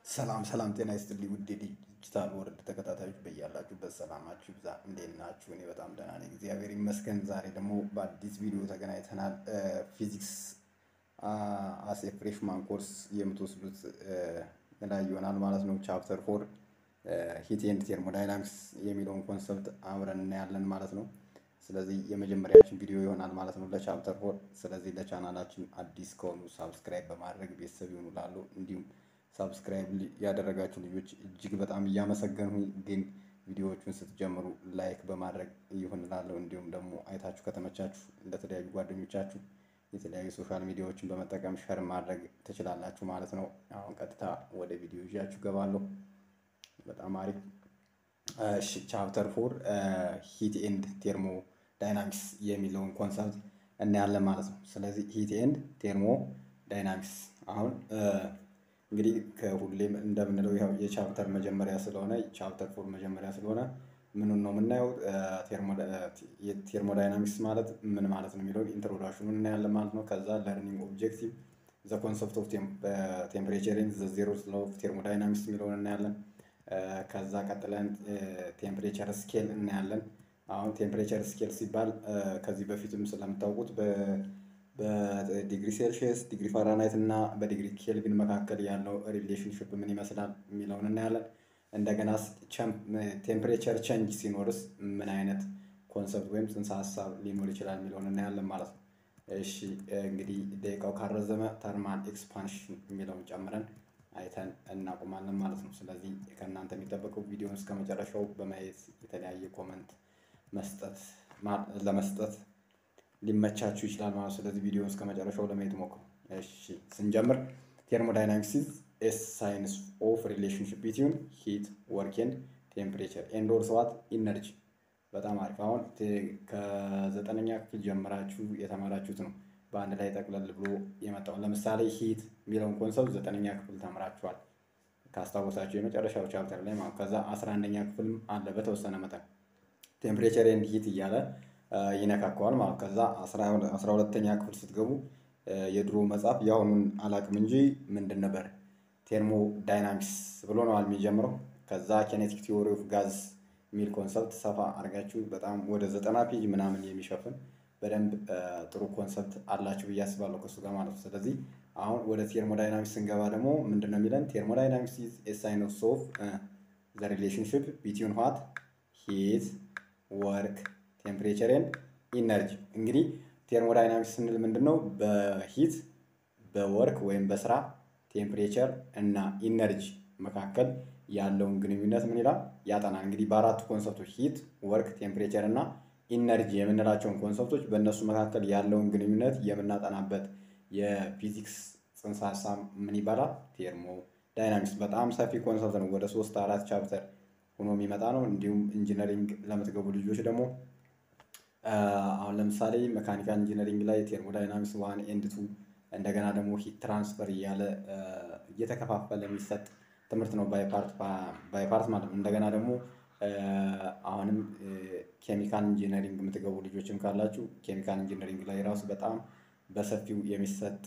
ሰላም ሰላም፣ ጤና ይስጥልኝ ውድ የዲጂታል ወርልድ ተከታታዮች በያላችሁበት ሰላማችሁ ይብዛ። እንዴት ናችሁ? እኔ በጣም ደህና ነኝ፣ እግዚአብሔር ይመስገን። ዛሬ ደግሞ በአዲስ ቪዲዮ ተገናኝተናል። ፊዚክስ አስ ኤ ፍሬሽማን ኮርስ የምትወስዱት ላይ ይሆናል ማለት ነው። ቻፕተር ፎር ሂት ኤንድ ቴርሞዳይናሚክስ የሚለውን ኮንሰፕት አብረን እናያለን ማለት ነው። ስለዚህ የመጀመሪያችን ቪዲዮ ይሆናል ማለት ነው ለቻፕተር ፎር። ስለዚህ ለቻናላችን አዲስ ከሆኑ ሳብስክራይብ በማድረግ ቤተሰብ ይሆኑ ላሉ እንዲሁም ሳብስክራይብ ያደረጋችሁ ልጆች እጅግ በጣም እያመሰገንሁ፣ ግን ቪዲዮዎቹን ስትጀምሩ ላይክ በማድረግ ይሁን እላለሁ። እንዲሁም ደግሞ አይታችሁ ከተመቻችሁ ለተለያዩ ጓደኞቻችሁ የተለያዩ ሶሻል ሚዲያዎችን በመጠቀም ሸር ማድረግ ትችላላችሁ ማለት ነው። አሁን ቀጥታ ወደ ቪዲዮ ይዣችሁ ገባለሁ። በጣም አሪፍ። እሺ ቻፕተር ፎር ሂት ኤንድ ቴርሞ ዳይናሚክስ የሚለውን ኮንሰፕት እናያለን ማለት ነው። ስለዚህ ሂት ኤንድ ቴርሞ ዳይናሚክስ አሁን እንግዲህ ከሁሌም እንደምንለው ያው የቻፕተር መጀመሪያ ስለሆነ ቻፕተር ፎር መጀመሪያ ስለሆነ ምኑን ነው የምናየው? ቴርሞዳይናሚክስ ማለት ምን ማለት ነው የሚለውን ኢንትሮዳክሽኑን እናያለን ማለት ነው። ከዛ ለርኒንግ ኦብጀክቲቭ ዘ ኮንሰፕት ኦፍ ቴምፕሬቸር ኤንድ ዘ ዜሮ ሎው ኦፍ ቴርሞዳይናሚክስ የሚለውን እናያለን። ከዛ ቀጥለን ቴምፕሬቸር ስኬል እናያለን። አሁን ቴምፕሬቸር ስኬል ሲባል ከዚህ በፊትም ስለምታውቁት በዲግሪ ሴልሺየስ ዲግሪ ፋራናይት እና በዲግሪ ኬልቪን መካከል ያለው ሪሌሽንሽፕ ምን ይመስላል የሚለውን እናያለን። እንደገና ቴምፕሬቸር ቼንጅ ሲኖርስ ምን አይነት ኮንሰፕት ወይም ጽንሰ ሀሳብ ሊኖር ይችላል የሚለውን እናያለን ማለት ነው። እሺ እንግዲህ ደቂቃው ካረዘመ ተርማል ኤክስፓንሽን የሚለውን ጨምረን አይተን እናቆማለን ማለት ነው። ስለዚህ ከእናንተ የሚጠበቀው ቪዲዮን እስከ መጨረሻው በማየት የተለያየ ኮመንት መስጠት ለመስጠት ሊመቻችሁ ይችላል ማለት ነው። ስለዚህ ቪዲዮን እስከ መጨረሻው ለማየት ሞክሩ። እሺ ስንጀምር ቴርሞዳይናሚክስ ኢዝ ኤ ሳይንስ ኦፍ ሪሌሽንሽፕ ቢትዊን ሂት ወርክ ኤንድ ቴምፕሬቸር ኤንድ ኦልሶ ዋት ኢነርጂ። በጣም አሪፍ። አሁን ከዘጠነኛ ክፍል ጀምራችሁ የተማራችሁት ነው በአንድ ላይ ጠቅለል ብሎ የመጣው። ለምሳሌ ሂት የሚለውን ኮንሰፕት ዘጠነኛ ክፍል ተምራችኋል ካስታወሳችሁ የመጨረሻው ቻፕተር ላይ ማለት ከዛ አስራ አንደኛ ክፍልም አለ በተወሰነ መጠን ቴምፕሬቸር ኤንድ ሂት እያለ ይነካከዋል ማለት ከዛ አስራ ሁለተኛ ክፍል ስትገቡ የድሮ መጽሐፍ የአሁኑን አላቅም እንጂ ምንድን ነበር ቴርሞ ዳይናሚክስ ብሎ ነው የሚጀምረው። ከዛ ኬኔቲክ ቲዎሪ ኦፍ ጋዝ የሚል ኮንሰፕት ሰፋ አድርጋችሁ በጣም ወደ ዘጠና ፔጅ ምናምን የሚሸፍን በደንብ ጥሩ ኮንሰፕት አላችሁ ብዬ አስባለሁ ከሱ ጋር ማለት ነው። ስለዚህ አሁን ወደ ቴርሞዳይናሚክስ ስንገባ ደግሞ ምንድን ነው የሚለን ቴርሞዳይናሚክስ ኢዝ ኤ ሳይንስ ኦፍ ዘ ሪሌሽንሽፕ ቢትዊን ዋት ሂት ወርክ ቴምፕሬቸር ኤንድ ኢነርጂ። እንግዲህ ቴርሞዳይናሚክስ ስንል ምንድን ነው? በሂት በወርክ ወይም በስራ ቴምፕሬቸር እና ኢነርጂ መካከል ያለውን ግንኙነት ምን ይላል ያጠናል። እንግዲህ በአራቱ ኮንሰፕቶች ሂት፣ ወርክ፣ ቴምፕሬቸር እና ኢነርጂ የምንላቸውን ኮንሰፕቶች በእነሱ መካከል ያለውን ግንኙነት የምናጠናበት የፊዚክስ ጽንሰ ሀሳብ ምን ይባላል? ቴርሞ ዳይናሚክስ። በጣም ሰፊ ኮንሰፕት ነው። ወደ ሶስት አራት ቻፕተር ሆኖ የሚመጣ ነው። እንዲሁም ኢንጂነሪንግ ለምትገቡ ልጆች ደግሞ አሁን ለምሳሌ መካኒካል ኢንጂነሪንግ ላይ ቴርሞዳይናሚክስ ዋን ኤንድ ቱ እንደገና ደግሞ ሂት ትራንስፈር እያለ እየተከፋፈለ የሚሰጥ ትምህርት ነው ባይፓርት ማለት ነው። እንደገና ደግሞ አሁንም ኬሚካል ኢንጂነሪንግ የምትገቡ ልጆችም ካላችሁ ኬሚካል ኢንጂነሪንግ ላይ ራሱ በጣም በሰፊው የሚሰጥ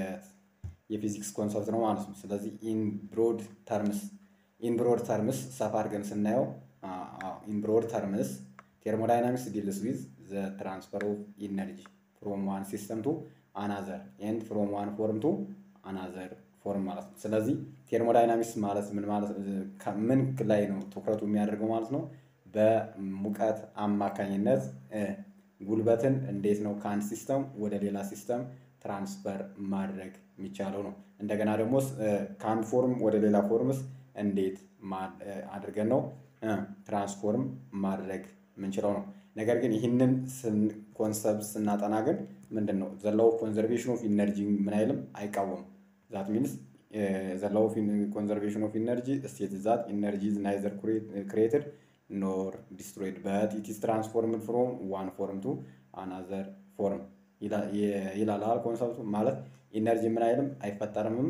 የፊዚክስ ኮንሰፕት ነው ማለት ነው። ስለዚህ ኢን ብሮድ ተርምስ ኢን ብሮድ ተርምስ ሰፋ አድርገን ስናየው ኢን ብሮድ ተርምስ ቴርሞዳይናሚክስ ዲልስ ዊዝ ዘ ትራንስፈር ኦፍ ኢነርጂ ፍሮም ዋን ሲስተም ቱ አናዘር ኤንድ ፍሮም ዋን ፎርም ቱ አናዘር ፎርም ማለት ነው። ስለዚህ ቴርሞዳይናሚክስ ማለት ምን ማለት ምን ላይ ነው ትኩረቱ የሚያደርገው ማለት ነው? በሙቀት አማካኝነት ጉልበትን እንዴት ነው ከአንድ ሲስተም ወደ ሌላ ሲስተም ትራንስፈር ማድረግ የሚቻለው ነው። እንደገና ደግሞ ከአንድ ፎርም ወደ ሌላ ፎርምስ እንዴት አድርገን ነው ትራንስፎርም ማድረግ የምንችለው ነው። ነገር ግን ይህንን ኮንሰፕት ስናጠና ግን ምንድን ነው ዘላው ኮንዘርቬሽን ኦፍ ኢነርጂ ምን አይልም አይቃወምም። ዛት ሚንስ ዘላው ኮንዘርቬሽን ኦፍ ኢነርጂ ስቴት ዛት ኢነርጂ ኢዝ ናይዘር ክሬትድ ኖር ዲስትሮይድ በት ኢት ኢዝ ትራንስፎርምድ ፍሮም ዋን ፎርም ቱ አናዘር ፎርም ይላል ኮንሰፕቱ። ማለት ኢነርጂ ምን አይልም አይፈጠርምም።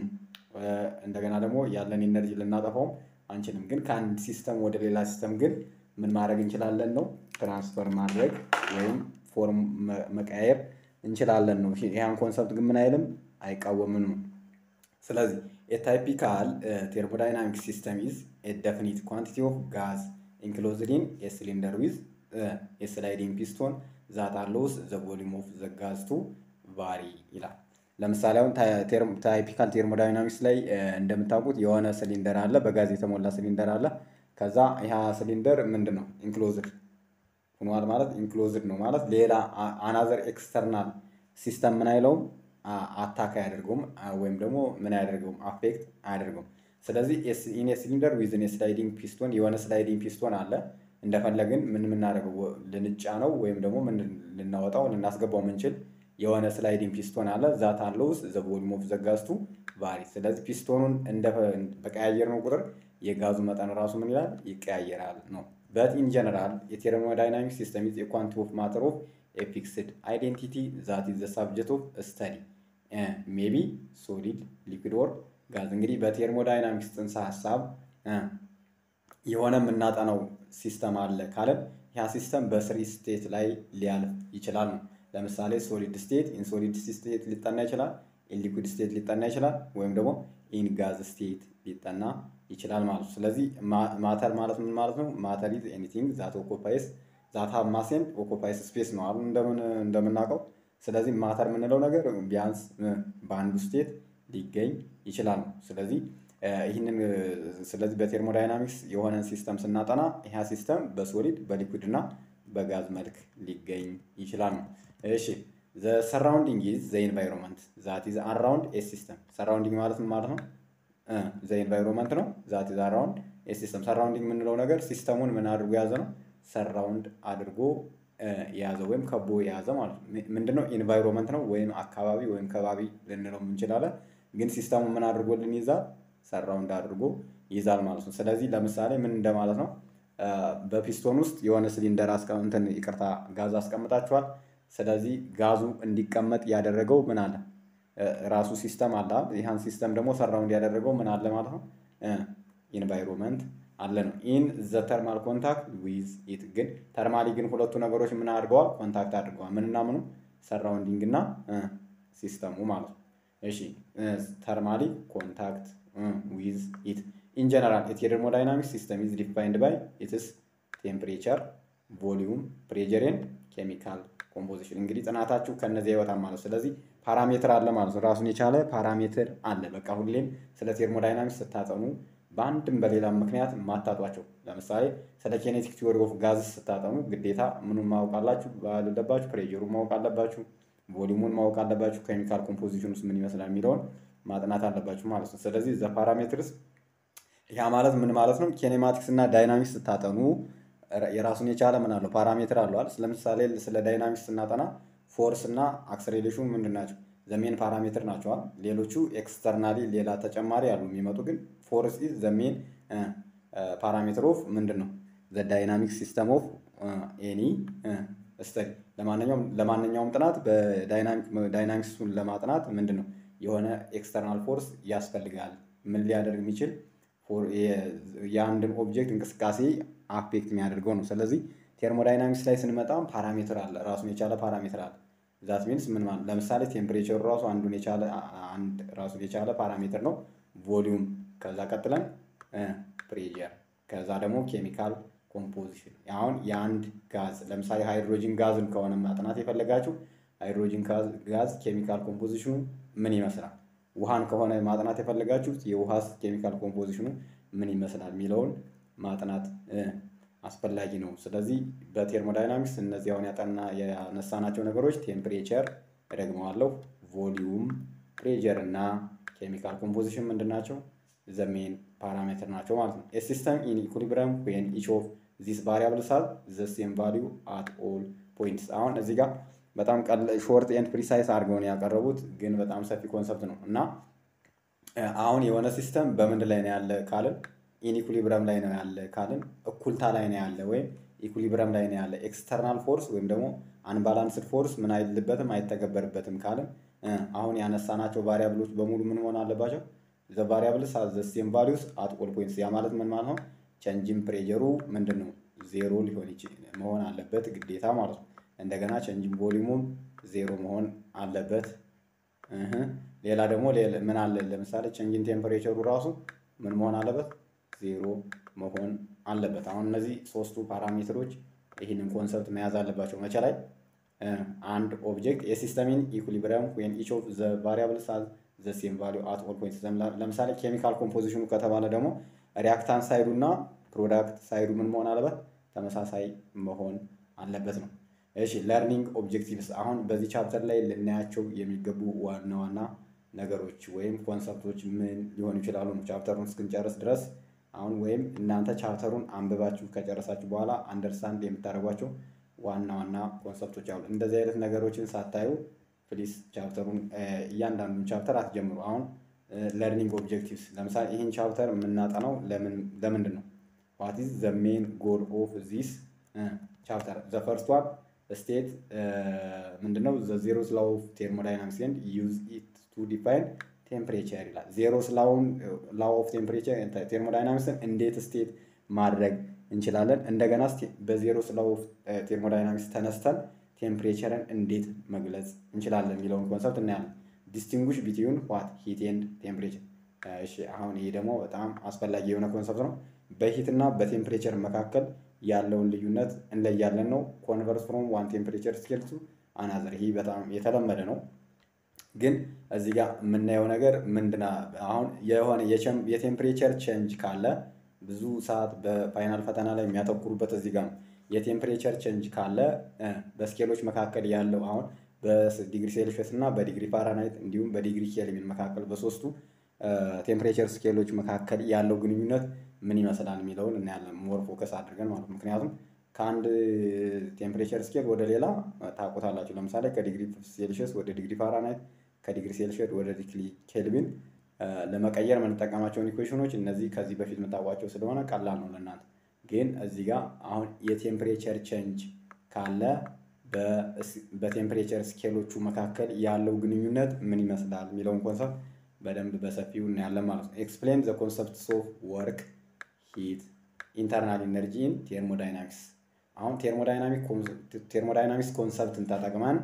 እንደገና ደግሞ ያለን ኢነርጂ ልናጠፋውም አንችልም። ግን ከአንድ ሲስተም ወደ ሌላ ሲስተም ግን ምን ማድረግ እንችላለን ነው ትራንስፈር ማድረግ ወይም ፎርም መቀያየር እንችላለን ነው። ይህን ኮንሰፕት ግን ምን አይልም አይቃወምም ነው። ስለዚህ የታይፒካል ቴርሞዳይናሚክ ሲስተም ኢዝ ኤ ደፊኒት ኳንቲቲ ኦፍ ጋዝ ኢንክሎዝድ ኢን ኤ ሲሊንደር ዊዝ ኤ ስላይዲንግ ፒስቶን ዛት አሎውስ ዘ ቮሊዩም ኦፍ ዘ ጋዝ ቱ ቫሪ ይላል። ለምሳሌ አሁን ታይፒካል ቴርሞዳይናሚክስ ላይ እንደምታውቁት የሆነ ሲሊንደር አለ፣ በጋዝ የተሞላ ሲሊንደር አለ። ከዛ ያ ሲሊንደር ምንድን ነው ኢንክሎዝድ ሆኗል ማለት ኢንክሎዝድ ነው ማለት ሌላ አናዘር ኤክስተርናል ሲስተም ምን አይለውም አታክ አያደርገውም ወይም ደግሞ ምን አያደርገውም አፌክት አያደርገውም። ስለዚህ ኢን ሲሊንደር ዊዝን ስላይዲንግ ፒስቶን የሆነ ስላይዲንግ ፒስቶን አለ እንደፈለግን ምን የምናደርገው ልንጫ ነው ወይም ደግሞ ምን ልናወጣው ልናስገባው የምንችል የሆነ ስላይዲንግ ፒስቶን አለ ዛት አለውስ ዘ ቮሊዩም ኦፍ ዘ ጋዝ ቱ ቫሪ። ስለዚህ ፒስቶኑን እንደ በቀያየር ነው ቁጥር የጋዙ መጠን ራሱ ምን ይላል ይቀያየራል ነው። በት ኢን ጀነራል የቴርሞዳይናሚክ ሲስተም ኢዝ ኳንቲ ኦፍ ማተር ኦፍ ኤ ፊክስድ አይዴንቲቲ ዛት ኢዝ ዘ ሳብጀክት ኦፍ ስተዲ ሜቢ ሶሊድ ሊኩድ ኦር ጋዝ። እንግዲህ በቴርሞዳይናሚክስ ጽንሰ ሀሳብ የሆነ የምናጠናው ሲስተም አለ ካለን ያ ሲስተም በስሪ ስቴት ላይ ሊያልፍ ይችላል ነው። ለምሳሌ ሶሊድ ስቴት ኢን ሶሊድ ስቴት ሊጠና ይችላል፣ ኢን ሊኩድ ስቴት ሊጠና ይችላል፣ ወይም ደግሞ ኢን ጋዝ ስቴት ሊጠና ይችላል ማለት ነው። ስለዚህ ማተር ማለት ምን ማለት ነው? ማተር ኢዝ ኤኒቲንግ ዛት ኦኮፓይስ ዛት ሃቭ ማስ ኤንድ ኦኮፓይስ ስፔስ ነው አሁን እንደምናውቀው። ስለዚህ ማተር የምንለው ነገር ቢያንስ በአንዱ ስቴት ሊገኝ ይችላል ነው። ስለዚህ ይህንን ስለዚህ በቴርሞዳይናሚክስ የሆነን ሲስተም ስናጠና ይህ ሲስተም በሶሊድ በሊኩድ እና በጋዝ መልክ ሊገኝ ይችላል ነው። እሺ ዘ ሰራውንዲንግ ኢዝ ዘ ኢንቫይሮንመንት ዛት ኢዝ አራውንድ ኤ ሲስተም። ሰራውንዲንግ ማለት ምን ማለት ነው? ዘ ኢንቫይሮንመንት ነው። ዛት ኢዝ አራውንድ ኤ ሲስተም። ሰራውንዲንግ የምንለው ነገር ሲስተሙን ምን አድርጎ የያዘ ነው? ሰራውንድ አድርጎ የያዘ ወይም ከቦ የያዘ ማለት ነው። ምንድነው? ኢንቫይሮንመንት ነው ወይም አካባቢ ወይም ከባቢ ልንለው እንችላለን። ግን ሲስተሙ ምን አድርጎልን ይዛል? ሰራውንድ አድርጎ ይይዛል ማለት ነው። ስለዚህ ለምሳሌ ምን እንደማለት ነው? በፒስቶን ውስጥ የሆነ ሲሊንደር እንትን ይቅርታ ጋዝ አስቀምጣችኋል። ስለዚህ ጋዙ እንዲቀመጥ ያደረገው ምን አለ? ራሱ ሲስተም አለ። ይህን ሲስተም ደግሞ ሰራውንድ ያደረገው ምን አለ ማለት ነው? ኢንቫይሮንመንት አለ ነው። ኢን ዘ ተርማል ኮንታክት ዊዝ ኢት ግን ተርማሊ ግን ሁለቱ ነገሮች ምን አድርገዋል? ኮንታክት አድርገዋል። ምንና ምኑ? ሰራውንዲንግ እና ሲስተሙ ማለት ነው። እሺ ተርማሊ ኮንታክት ዊዝ ኢት ኢን ጀነራል የቴርሞዳይናሚክ ሲስተም ኢዝ ዲፋይንድ ባይ ኢትስ ቴምፕሬቸር ቮሊዩም ፕሬጀር ኤንድ ኬሚካል ኮምፖዚሽን። እንግዲህ ጥናታችሁ ከነዚያ ይወጣል ማለት ነው። ስለዚህ ፓራሜትር አለ ማለት ነው። ራሱን የቻለ ፓራሜትር አለ። በቃ ሁሌም ስለ ቴርሞዳይናሚክስ ስታጠኑ በአንድም በሌላም ምክንያት ማታጧቸው። ለምሳሌ ስለ ኬኔቲክ ቲዎሪ ኦፍ ጋዝስ ስታጠኑ ግዴታ ምኑን ማወቅ አላችሁ አለባችሁ፣ ፕሬጀሩን ማወቅ አለባችሁ፣ ቮሊዩሙን ማወቅ አለባችሁ፣ ኬሚካል ኮምፖዚሽን ውስጥ ምን ይመስላል የሚለውን ማጥናት አለባችሁ ማለት ነው። ስለዚህ ዘ ፓራሜትርስ ያ ማለት ምን ማለት ነው? ኬኔማቲክስ እና ዳይናሚክስ ስታጠኑ የራሱን የቻለ ምን አለው ፓራሜትር አለዋል። ለምሳሌ ስለ ዳይናሚክስ ስናጠና ፎርስ እና አክሰሌሬሽን ምንድን ናቸው? ዘሜን ፓራሜትር ናቸዋል። ሌሎቹ ኤክስተርናሊ ሌላ ተጨማሪ አሉ የሚመጡ ግን ፎርስ ኢዝ ዘሜን ፓራሜትር ኦፍ ምንድን ነው ዘ ዳይናሚክ ሲስተም ኦፍ ኤኒ ስተዲ። ለማንኛውም ለማንኛውም ጥናት በዳይናሚክሱን ለማጥናት ምንድን ነው የሆነ ኤክስተርናል ፎርስ ያስፈልጋል። ምን ሊያደርግ የሚችል የአንድን ኦብጀክት እንቅስቃሴ አፌክት የሚያደርገው ነው። ስለዚህ ቴርሞዳይናሚክስ ላይ ስንመጣም ፓራሜትር አለ፣ ራሱን የቻለ ፓራሜትር አለ። ዛት ሚንስ ምን ማለት ለምሳሌ ቴምፕሬቸሩ ራሱ አንዱን የቻለ አንድ ራሱን የቻለ ፓራሜትር ነው። ቮሊዩም፣ ከዛ ቀጥለን ፕሬጀር፣ ከዛ ደግሞ ኬሚካል ኮምፖዚሽን። አሁን የአንድ ጋዝ ለምሳሌ ሃይድሮጂን ጋዝን ከሆነ ማጥናት የፈለጋችሁ ሃይድሮጂን ጋዝ ኬሚካል ኮምፖዚሽኑ ምን ይመስላል? ውሃን ከሆነ ማጥናት የፈለጋችሁት የውሃስ ኬሚካል ኮምፖዚሽኑ ምን ይመስላል የሚለውን ማጥናት አስፈላጊ ነው። ስለዚህ በቴርሞዳይናሚክስ እነዚህ አሁን ያጠና ያነሳናቸው ነገሮች ቴምፕሬቸር እደግመዋለሁ፣ ቮሊዩም፣ ፕሬጀር እና ኬሚካል ኮምፖዚሽን ምንድን ናቸው? ዘሜን ፓራሜትር ናቸው ማለት ነው። ሲስተም ኢን ኢኩሊብሪየም ዌን ኢች ኦፍ ዚስ ቫሪያብልስ ሃቭ ዘ ሴም ቫሊዩ አት ኦል ፖይንትስ። አሁን እዚህ ጋር በጣም ሾርት ኤንድ ፕሪሳይስ አድርገውን ያቀረቡት ግን በጣም ሰፊ ኮንሰፕት ነው እና አሁን የሆነ ሲስተም በምንድን ላይ ነው ያለ ካልን ኢንኢኩሊብረም ላይ ነው ያለ ካልን እኩልታ ላይ ነው ያለ ወይም ኢኩሊብረም ላይ ነው ያለ ኤክስተርናል ፎርስ ወይም ደግሞ አንባላንስድ ፎርስ ምን አይልበትም አይተገበርበትም ካልን አሁን ያነሳናቸው ቫሪያብሎች በሙሉ ምን መሆን አለባቸው? ዘ ቫሪያብልስ ዘ ሴም ቫሊዩስ አት ኦል ፖይንትስ። ያ ማለት ምን ማለት ነው? ቸንጅን ፕሬጀሩ ምንድን ነው ዜሮ ሊሆን መሆን አለበት ግዴታ ማለት ነው። እንደገና ቸንጅን ቮሊዩሙም ዜሮ መሆን አለበት። ሌላ ደግሞ ምን አለ? ለምሳሌ ቼንጅን ቴምፐሬቸሩ ራሱ ምን መሆን አለበት? ዜሮ መሆን አለበት። አሁን እነዚህ ሶስቱ ፓራሜትሮች ይህንን ኮንሰፕት መያዝ አለባቸው። መቼ ላይ አንድ ኦብጀክት የሲስተሚን ኢኩሊብሪየም ወይም ኢች ኦፍ ዘ ቫሪያብልስ ሃዝ ዘ ሴም ቫሊዩ አት ኦል ፖይንትስ። ለምሳሌ ኬሚካል ኮምፖዚሽኑ ከተባለ ደግሞ ሪያክታንት ሳይዱ እና ፕሮዳክት ሳይዱ ምን መሆን አለበት? ተመሳሳይ መሆን አለበት ነው። እሺ ለርኒንግ ኦብጀክቲቭስ አሁን በዚህ ቻፕተር ላይ ልናያቸው የሚገቡ ዋና ዋና ነገሮች ወይም ኮንሰፕቶች ምን ሊሆኑ ይችላሉ ነው ቻፕተሩን እስክንጨርስ ድረስ አሁን ወይም እናንተ ቻፕተሩን አንብባችሁ ከጨረሳችሁ በኋላ አንደርስታንድ የምታደርጓቸው ዋና ዋና ኮንሰፕቶች አሉ። እንደዚህ አይነት ነገሮችን ሳታዩ ፕሊስ ቻፕተሩን እያንዳንዱን ቻፕተር አትጀምሩ። አሁን ለርኒንግ ኦብጀክቲቭስ ለምሳሌ ይህን ቻፕተር የምናጠናው ለምንድን ነው? ዋት ኢዝ ዘ ሜን ጎል ኦፍ ዚስ ቻፕተር ዘ ፈርስት ዋን ስቴት ምንድነው? ዘ ዜሮስ ላው ኦፍ ቴርሞዳይናሚክስ ኤንድ ዩዝ ኢት ቱ ዲፋይን ቴምፕሬቸር ይላል። ዜሮስ ላውን ላው ኦፍ ቴምፕሬቸር ቴርሞዳይናሚክስን እንዴት ስቴት ማድረግ እንችላለን? እንደገና በዜሮስ ላው ኦፍ ቴርሞዳይናሚክስ ተነስተን ቴምፕሬቸርን እንዴት መግለጽ እንችላለን የሚለውን ኮንሰፕት እናያለን። ዲስቲንጉሽ ቢትዊን ዋት ሂት ኤንድ ቴምፕሬቸር። እሺ አሁን ይሄ ደግሞ በጣም አስፈላጊ የሆነ ኮንሰፕት ነው። በሂት እና በቴምፕሬቸር መካከል ያለውን ልዩነት እንለያለን ነው። ኮንቨርስ ፍሮም ዋን ቴምፕሬቸር ስኬል ቱ አናዘር። ይህ በጣም የተለመደ ነው። ግን እዚህ ጋር የምናየው ነገር ምንድና አሁን የሆነ የቴምፕሬቸር ቼንጅ ካለ ብዙ ሰዓት በፋይናል ፈተና ላይ የሚያተኩሩበት እዚህ ጋር ነው። የቴምፕሬቸር ቼንጅ ካለ በስኬሎች መካከል ያለው አሁን በዲግሪ ሴልሽስ እና በዲግሪ ፋራናይት እንዲሁም በዲግሪ ኬልቪን መካከል በሶስቱ ቴምፕሬቸር ስኬሎች መካከል ያለው ግንኙነት ምን ይመስላል የሚለውን እናያለን። ሞር ፎከስ አድርገን ማለት ነው። ምክንያቱም ከአንድ ቴምፕሬቸር ስኬል ወደ ሌላ ታውቁታላችሁ። ለምሳሌ ከዲግሪ ሴልሽስ ወደ ዲግሪ ፋራናይት፣ ከዲግሪ ሴልሽስ ወደ ዲግሪ ኬልቪን ለመቀየር የምንጠቀማቸውን ኢኩዌሽኖች እነዚህ ከዚህ በፊት የምታውቋቸው ስለሆነ ቀላል ነው ለእናንተ። ግን እዚህ ጋር አሁን የቴምፕሬቸር ቼንጅ ካለ በቴምፕሬቸር ስኬሎቹ መካከል ያለው ግንኙነት ምን ይመስላል የሚለውን ኮንሰፕት በደንብ በሰፊው እናያለን ማለት ነው። ኤክስፕሌን ዘ ኮንሰፕትስ ኦፍ ወርክ ሂት ኢንተርናል ኢነርጂ ኢን ቴርሞዳይናሚክስ። አሁን ቴርሞዳይናሚክስ ኮንሰፕትን ተጠቅመን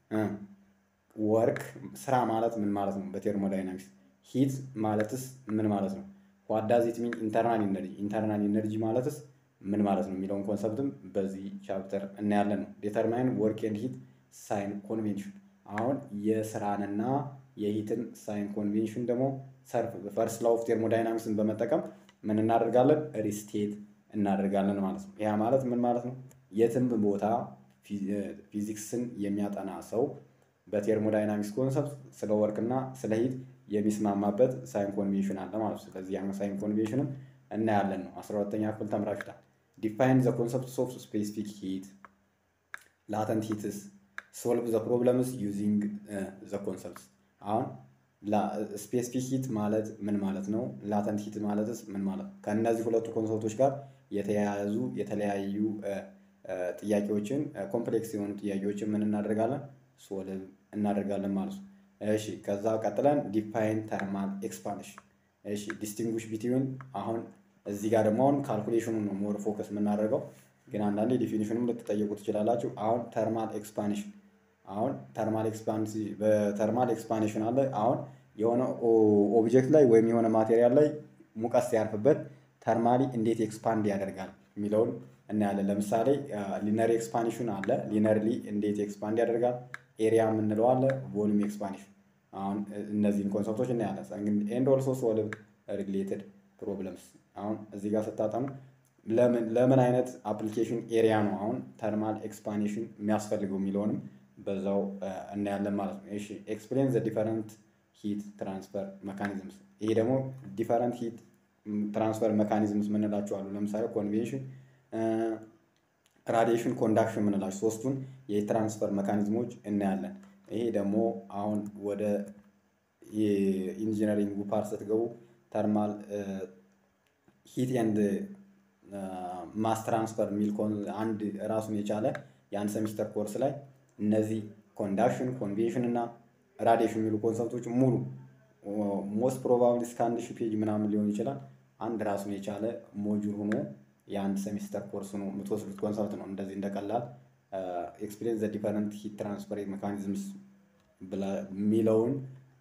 ወርክ ስራ ማለት ምን ማለት ነው በቴርሞዳይናሚክስ ሂት ማለትስ ምን ማለት ነው? ዋት ዳዝ ኢት ሚን ኢንተርናል ኢነርጂ ኢንተርናል ኢነርጂ ማለትስ ምን ማለት ነው የሚለውን ኮንሰፕትም በዚህ ቻፕተር እናያለን ነው። ዴተርማይን ወርክ ኤንድ ሂት ሳይን ኮንቬንሽን አሁን የስራንና የሂትን ሳይን ኮንቬንሽን ደግሞ ሰርፍ ፈርስት ላው ኦፍ ቴርሞዳይናሚክስን በመጠቀም ምን እናደርጋለን? ሪስቴት እናደርጋለን ማለት ነው። ያ ማለት ምን ማለት ነው? የትም ቦታ ፊዚክስን የሚያጠና ሰው በቴርሞዳይናሚክስ ኮንሰፕት ስለ ወርክና ስለ ሂት የሚስማማበት ሳይን ኮንቬንሽን አለ ማለት ነው። ስለዚህ ያን ሳይን ኮንቬንሽንም እናያለን ነው። አስራ ሁለተኛ ክፍል ተምራችሁታል። ዲፋይን ዘ ኮንሰፕትስ ኦፍ ስፔሲፊክ ሂት ላተንት ሂትስ ሶልቭ ዘ ፕሮብለምስ ዩዚንግ ዘ ኮንሰፕትስ አሁን ስፔሲፊክ ሂት ማለት ምን ማለት ነው? ላተንት ሂት ማለትስ ምን ማለት ነው? ከእነዚህ ሁለቱ ኮንሰፕቶች ጋር የተያያዙ የተለያዩ ጥያቄዎችን ኮምፕሌክስ የሆኑ ጥያቄዎችን ምን እናደርጋለን? ሶልቭ እናደርጋለን ማለት ነው። እሺ ከዛ ቀጥለን ዲፋይን ተርማል ኤክስፓንሽን። እሺ ዲስቲንጉሽ ቢትዊን አሁን እዚህ ጋር ደግሞ አሁን ካልኩሌሽኑን ነው ሞር ፎከስ የምናደርገው፣ ግን አንዳንዴ ዲፊኒሽኑም ልትጠየቁ ትችላላችሁ። አሁን ተርማል ኤክስፓንሽን አሁን ተርማል ኤክስፓንሽን በተርማል ኤክስፓንሽን አለ። አሁን የሆነ ኦብጀክት ላይ ወይም የሆነ ማቴሪያል ላይ ሙቀት ሲያርፍበት ተርማሊ እንዴት ኤክስፓንድ ያደርጋል የሚለውን እናያለን። ለምሳሌ ሊነር ኤክስፓንሽን አለ። ሊነርሊ እንዴት ኤክስፓንድ ያደርጋል፣ ኤሪያ የምንለው አለ፣ ቮሉም ኤክስፓንሽን። አሁን እነዚህን ኮንሰፕቶች እናያለን። ኤንድ ኦልሶ ሶልቭ ሪሌትድ ፕሮብለምስ። አሁን እዚህ ጋር ስታጠኑ ለምን ለምን አይነት አፕሊኬሽን ኤሪያ ነው አሁን ተርማል ኤክስፓንሽን የሚያስፈልገው የሚለውንም በዛው እናያለን ማለት ነው። እሺ ኤክስፕሌን ዘ ዲፈረንት ሂት ትራንስፈር መካኒዝምስ። ይሄ ደግሞ ዲፈረንት ሂት ትራንስፈር መካኒዝምስ ምንላቸው አሉ። ለምሳሌ ኮንቬንሽን፣ ራዲዬሽን፣ ኮንዳክሽን ምንላቸው ሶስቱን የትራንስፈር መካኒዝሞች እናያለን። ይሄ ደግሞ አሁን ወደ የኢንጂነሪንግ ፓርት ስትገቡ ተርማል ሂት ኤንድ ማስ ትራንስፈር የሚል አንድ ራሱን የቻለ የአንድ ሴሚስተር ኮርስ ላይ እነዚህ ኮንዳክሽን ኮንቬንሽን እና ራዲዬሽን የሚሉ ኮንሰፕቶች ሙሉ ሞስት ፕሮባብሊ እስከ አንድ ሺህ ፔጅ ምናምን ሊሆን ይችላል። አንድ ራሱን የቻለ ሞጁል ሆኖ የአንድ ሴሚስተር ኮርስ ነው የምትወስዱት ኮንሰፕት ነው። እንደዚህ እንደቀላል ኤክስፒሪየንስ ዘ ዲፈረንት ሂት ትራንስፈር ሜካኒዝምስ የሚለውን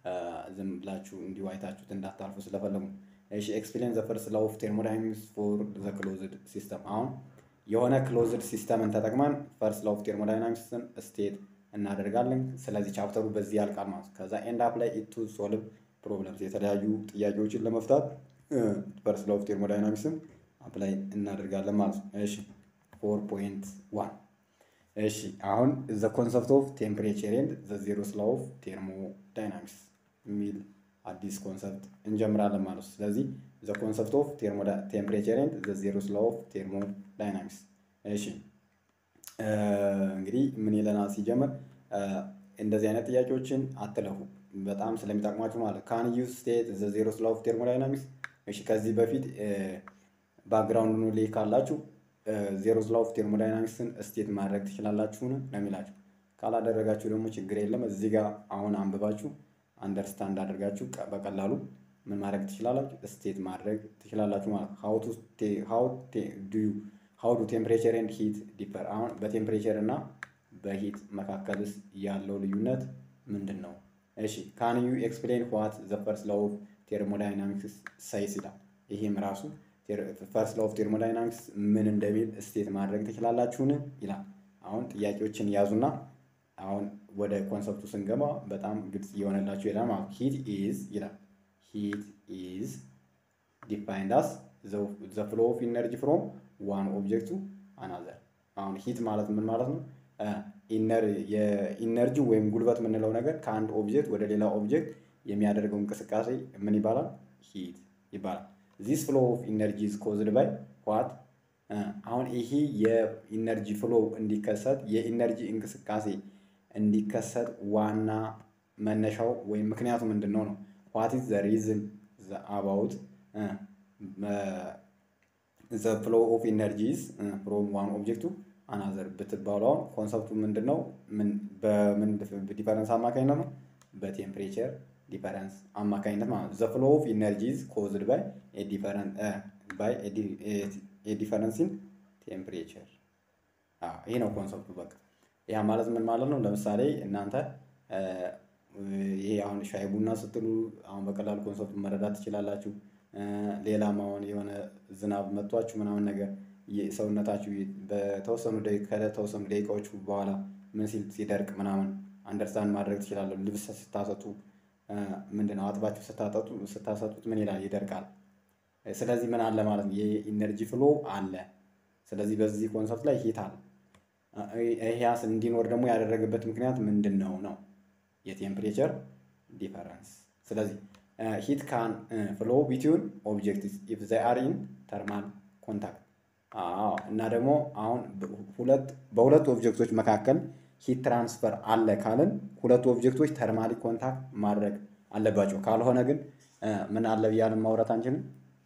ዝም ብላችሁ እንዲሁ አይታችሁት እንዳታልፉ ስለፈለጉ። እሺ ኤክስፒሪየንስ ዘ ፈርስት ላው ኦፍ ቴርሞዳይናሚክስ ፎር ዘ ክሎዝድ ሲስተም። አሁን የሆነ ክሎዝድ ሲስተምን ተጠቅመን ፈርስት ላው ኦፍ ቴርሞዳይናሚክስን ስቴት እናደርጋለን። ስለዚህ ቻፕተሩ በዚህ ያልቃል ማለት ነው። ከዛ ኤንድ አፕ ላይ ኢቱ ሶልቭ ፕሮብለምስ የተለያዩ ጥያቄዎችን ለመፍታት ፈርስት ላው ኦፍ ቴርሞዳይናሚክስን አፕላይ እናደርጋለን ማለት ነው። እሺ ፎር ፖይንት ዋን እሺ አሁን ዘ ኮንሰፕት ኦፍ ቴምፕሬቸር ኤንድ ዘ ዜሮስ ላው ኦፍ ቴርሞዳይናሚክስ የሚል አዲስ ኮንሰፕት እንጀምራለን ማለት ነው። ስለዚህ ዘ ኮንሰፕት ኦፍ ቴምፕሬቸር ኤንድ ዘ ዜሮስ ላው ኦፍ ቴርሞዳይናሚክስ እሺ እንግዲህ ምን ይለናል ሲጀምር እንደዚህ አይነት ጥያቄዎችን አትለፉ በጣም ስለሚጠቅማችሁ ማለት ካን ዩ ስቴት ዘ ዜሮስ ላው ኦፍ ቴርሞዳይናሚክስ እሺ ከዚህ በፊት ባክግራውንድ ኖሌጅ ካላችሁ ዜሮስ ላው ኦፍ ቴርሞዳይናሚክስን ስቴት ማድረግ ትችላላችሁን ነው የሚላችሁ። ካላደረጋችሁ ደግሞ ችግር የለም። እዚህ ጋር አሁን አንብባችሁ አንደርስታንድ አድርጋችሁ በቀላሉ ምን ማድረግ ትችላላችሁ? ስቴት ማድረግ ትችላላችሁ ማለት ነው። ሀው ዱ ቴምፕሬቸር ኤንድ ሂት ዲፐር። አሁን በቴምፕሬቸር እና በሂት መካከልስ ያለው ልዩነት ምንድን ነው? እሺ ካን ዩ ኤክስፕሌን ዋት ዘ ፈርስት ላው ኦፍ ቴርሞዳይናሚክስ ሳይስ ይላል። ይህም ራሱ ፈርስት ላው ኦፍ ቴርሞዳይናሚክስ ምን እንደሚል ስቴት ማድረግ ትችላላችሁን ይላል። አሁን ጥያቄዎችን ያዙና አሁን ወደ ኮንሰፕቱ ስንገባ በጣም ግልጽ እየሆነላችሁ ይላል ማለት ሂት ኢዝ ይላል ሂት ኢዝ ዲፋይንድ አስ ዘ ፍሎ ኦፍ ኢነርጂ ፍሮም ዋን ኦብጀክት ቱ አናዘር። አሁን ሂት ማለት ምን ማለት ነው? የኢነርጂ ወይም ጉልበት የምንለው ነገር ከአንድ ኦብጀክት ወደ ሌላ ኦብጀክት የሚያደርገው እንቅስቃሴ ምን ይባላል? ሂት ይባላል። ዚስ ፍሎ ኦፍ ኢነርጂ ኢዝ ኮዝድ ባይ ዋት? አሁን ይሄ የኢነርጂ ፍሎ እንዲከሰት የኢነርጂ እንቅስቃሴ እንዲከሰት ዋና መነሻው ወይም ምክንያቱ ምንድን ነው ነው ዋት ኢዝ ዘ ሪዝን አባውት ዘ ፍሎ ኦፍ ኢነርጂስ ፍሮም ዋን ኦብጀክቱ አናዘር ብትባሉ አሁን ኮንሰፕቱ ምንድን ነው? በምን ዲፈረንስ አማካኝነት ነው? በቴምፕሬቸር ዲፈረንስ አማካኝነት ማለት ነው። ዘ ፍሎ ኦፍ ኢነርጂስ ኮዝድ ባይ ባይ ዲፈረንስ ኢን ቴምፕሬቸር። ይሄ ነው ኮንሰፕቱ በቃ ያ ማለት ምን ማለት ነው? ለምሳሌ እናንተ ይሄ አሁን ሻይ ቡና ስትሉ አሁን በቀላሉ ኮንሰፕቱ መረዳት ትችላላችሁ። ሌላም አሁን የሆነ ዝናብ መቷችሁ ምናምን ነገር ሰውነታችሁ በተወሰኑ ከተወሰኑ ደቂቃዎች በኋላ ምን ሲል ሲደርቅ ምናምን አንደርስታንድ ማድረግ ትችላለሁ። ልብስ ስታሰጡ ምንድነው አጥባችሁ ስታጠጡ ስታሰጡት ምን ይላል? ይደርቃል። ስለዚህ ምን አለ ማለት ነው? የኢነርጂ ፍሎ አለ። ስለዚህ በዚህ ኮንሰፕት ላይ ሂት አለ። ይሄስ እንዲኖር ደግሞ ያደረገበት ምክንያት ምንድን ነው ነው የቴምፕሬቸር ዲፈረንስ። ስለዚህ ሂት ካን ፍሎ ቢትዊን ኦብጀክትስ ኢፍ ዘይ አር ኢን ተርማል ኮንታክት። እና ደግሞ አሁን ሁለት በሁለት ኦብጀክቶች መካከል ሂት ትራንስፈር አለ ካልን ሁለቱ ኦብጀክቶች ተርማሊ ኮንታክት ማድረግ አለባቸው። ካልሆነ ግን ምን አለ ብያለን ማውራት አንችልም።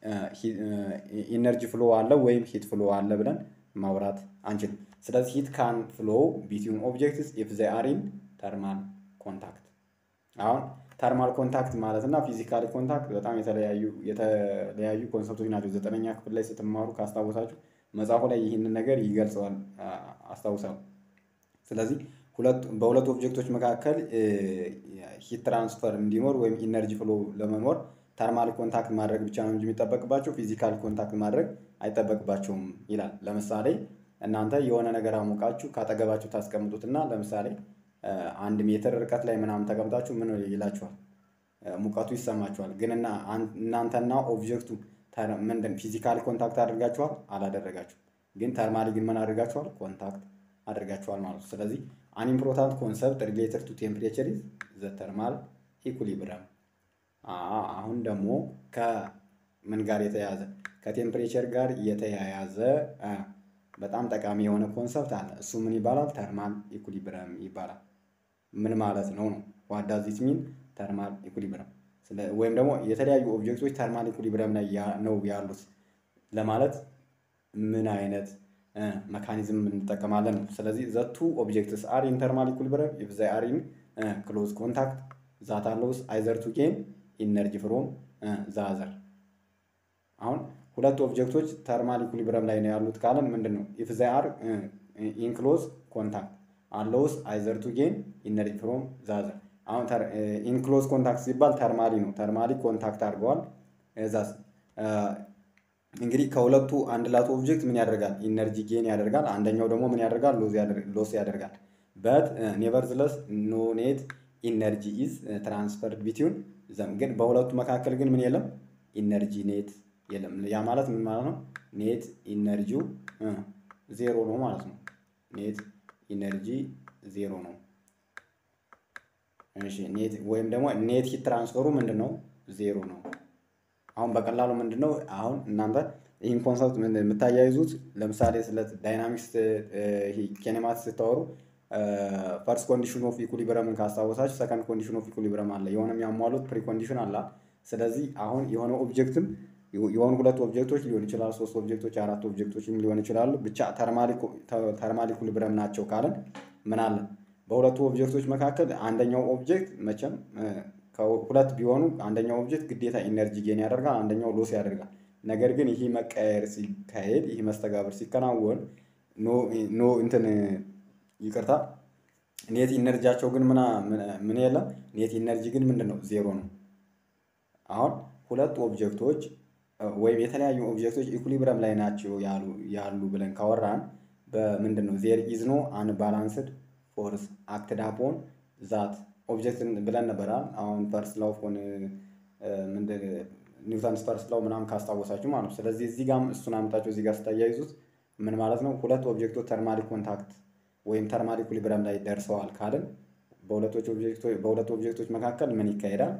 ኢነርጂ ፍሎ አለ ወይም ሂት ፍሎ አለ ብለን ማውራት አንችልም። ስለዚህ ሂት ካን ፍሎ ቢትዊን ኦብጀክትስ ኢፍ ዘይ አር ኢን ተርማል ኮንታክት። አሁን ተርማል ኮንታክት ማለት እና ፊዚካሊ ኮንታክት በጣም የተለያዩ የተለያዩ ኮንሰፕቶች ናቸው። ዘጠነኛ ክፍል ላይ ስትማሩ ካስታወሳችሁ መጽሐፉ ላይ ይህንን ነገር ይገልጸዋል አስታውሳለሁ። ስለዚህ በሁለት ኦብጀክቶች መካከል ሂት ትራንስፈር እንዲኖር ወይም ኢነርጂ ፍሎ ለመኖር ተርማል ኮንታክት ማድረግ ብቻ ነው እንጂ የሚጠበቅባቸው ፊዚካል ኮንታክት ማድረግ አይጠበቅባቸውም ይላል። ለምሳሌ እናንተ የሆነ ነገር አሞቃችሁ ካጠገባችሁ ታስቀምጡትና ለምሳሌ አንድ ሜትር ርቀት ላይ ምናምን ተቀምጣችሁ ምን ይላችኋል? ሙቀቱ ይሰማችኋል። ግን እናንተና ኦብጀክቱ ምንድን ፊዚካሊ ኮንታክት አድርጋችኋል? አላደረጋችሁም። ግን ተርማሊ ግን ምን አድርጋችኋል? ኮንታክት አድርጋችኋል ማለት ነው። ስለዚህ አን ኢምፖርታንት ኮንሰፕት ሪሌትድ ቱ ቴምፕሬቸር ኢዝ ዘ ተርማል ኢኩሊብረም። አሁን ደግሞ ከምን ጋር የተያያዘ ከቴምፕሬቸር ጋር የተያያዘ በጣም ጠቃሚ የሆነ ኮንሰፕት አለ። እሱ ምን ይባላል? ተርማል ኢኩሊብረም ይባላል። ምን ማለት ነው ነው ዋት ዳዝ ኢት ሚን ተርማል ኢኩሊብረም ወይም ደግሞ የተለያዩ ኦብጀክቶች ተርማል ኢኩሊብረም ላይ ነው ያሉት ለማለት ምን አይነት መካኒዝም እንጠቀማለን ነው። ስለዚህ ዘቱ ኦብጀክትስ አር ኢን ተርማል ኢኩሊብረም ኢፍ ዘይ አር ኢን ክሎዝ ኮንታክት ዛት አሎውስ አይዘር ቱ ጌን ኢነርጂ ፍሮም ዘ አዘር። አሁን ሁለት ኦብጀክቶች ተርማል ኢኩሊብረም ላይ ነው ያሉት ካለን ምንድን ነው ኢፍ ዘይ አር ኢን ክሎዝ ኮንታክት አሎውስ አይዘር ቱ ጌን ኢነርጂ ፍሮም ዘ አዘር። አሁን ኢንክሎዝ ኮንታክት ሲባል ተርማሊ ነው። ተርማሊ ኮንታክት አድርገዋል። እዛስ እንግዲህ ከሁለቱ አንድ ላት ኦብጀክት ምን ያደርጋል? ኢነርጂ ጌን ያደርጋል። አንደኛው ደግሞ ምን ያደርጋል? ሎስ ያደርጋል። በት ኔቨርዝለስ ኖ ኔት ኢነርጂ ኢዝ ትራንስፈርድ ቢትዊን ዘም። ግን በሁለቱ መካከል ግን ምን የለም? ኢነርጂ ኔት የለም። ያ ማለት ምን ማለት ነው? ኔት ኢነርጂው ዜሮ ነው ማለት ነው። ኔት ኢነርጂ ዜሮ ነው። እሺ ኔት ወይም ደግሞ ኔት ሂት ትራንስፈሩ ምንድን ነው? ዜሮ ነው። አሁን በቀላሉ ምንድን ነው አሁን እናንተ ይህን ኮንሰፕት የምታያይዙት ለምሳሌ ስለ ዳይናሚክስ ኬኔማቲክስ ስታወሩ ፈርስት ኮንዲሽን ኦፍ ኢኩሊብረምን ካስታወሳችሁ ሰከንድ ኮንዲሽን ኦፍ ኢኩሊብረም አለ። የሆነ የሚያሟሉት ፕሪ ኮንዲሽን አለ። ስለዚህ አሁን የሆነ ኦብጀክትም የሆኑ ሁለት ኦብጀክቶች ሊሆን ይችላል፣ ሶስት ኦብጀክቶች፣ አራት ኦብጀክቶችም ሊሆን ይችላሉ። ብቻ ተርማል ኢኩሊብረም ናቸው ካለን ምን አለ በሁለቱ ኦብጀክቶች መካከል አንደኛው ኦብጀክት መቼም ሁለት ቢሆኑ አንደኛው ኦብጀክት ግዴታ ኢነርጂ ጌን ያደርጋል፣ አንደኛው ሎስ ያደርጋል። ነገር ግን ይህ መቀየር ሲካሄድ ይህ መስተጋብር ሲከናወን ኖ እንትን ይቅርታ ኔት ኢነርጂያቸው ግን ምን የለም። ኔት ኢነርጂ ግን ምንድን ነው? ዜሮ ነው። አሁን ሁለት ኦብጀክቶች ወይም የተለያዩ ኦብጀክቶች ኢኩሊብረም ላይ ናቸው ያሉ ብለን ካወራን በምንድን ነው ዜር ኢዝ ኖ አንባላንስድ ፎርስ አክትድ አፖን ዛት ኦብጀክት ብለን ነበራል። አሁን ፈርስት ላው ፎን ኒውተንስ ፈርስት ላው ምናምን ካስታወሳችሁ ማለት ነው። ስለዚህ እዚህ ጋር እሱን አምጣችሁ እዚህ ጋር ስታያይዙት ምን ማለት ነው? ሁለት ኦብጀክቶች ተርማሊ ኮንታክት ወይም ተርማሊ ኢኩሊብረም ላይ ደርሰዋል ካልን በሁለት ኦብጀክቶች መካከል ምን ይካሄዳል?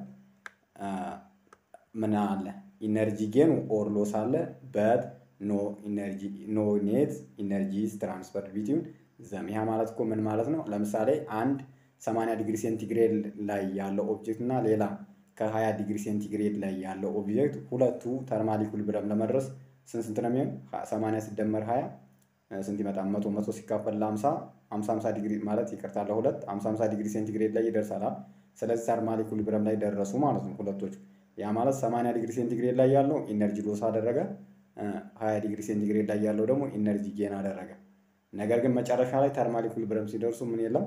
ምን አለ? ኢነርጂ ጌን ኦር ሎስ አለ። በት ኖ ኢነርጂ ኖ ኔት ኢነርጂ ትራንስፈር ቢትዊን ዘም። ያ ማለት እኮ ምን ማለት ነው? ለምሳሌ አንድ 80 ዲግሪ ሴንቲግሬድ ላይ ያለው ኦብጀክት እና ሌላ ከ20 ዲግሪ ሴንቲግሬድ ላይ ያለው ኦብጀክት ሁለቱ ተርማል ኢኩሊብረም ለመድረስ ስንት ስንት ነው የሚሆን? 80 ሲደመር 20 ስንት ይመጣል? መቶ መቶ ሲካፈል ለ50 50 50 ዲግሪ ማለት ይቅርታ ለሁለት 50 50 ዲግሪ ሴንቲግሬድ ላይ ይደርሳል። ስለዚህ ተርማል ኢኩሊብረም ላይ ደረሱ ማለት ነው ሁለቶቹ። ያ ማለት 80 ዲግሪ ሴንቲግሬድ ላይ ያለው ኢነርጂ ሎስ አደረገ፣ 20 ዲግሪ ሴንቲግሬድ ላይ ያለው ደግሞ ኢነርጂ ጌን አደረገ። ነገር ግን መጨረሻ ላይ ተርማል ኢኩሊብረም ሲደርሱ ምን የለም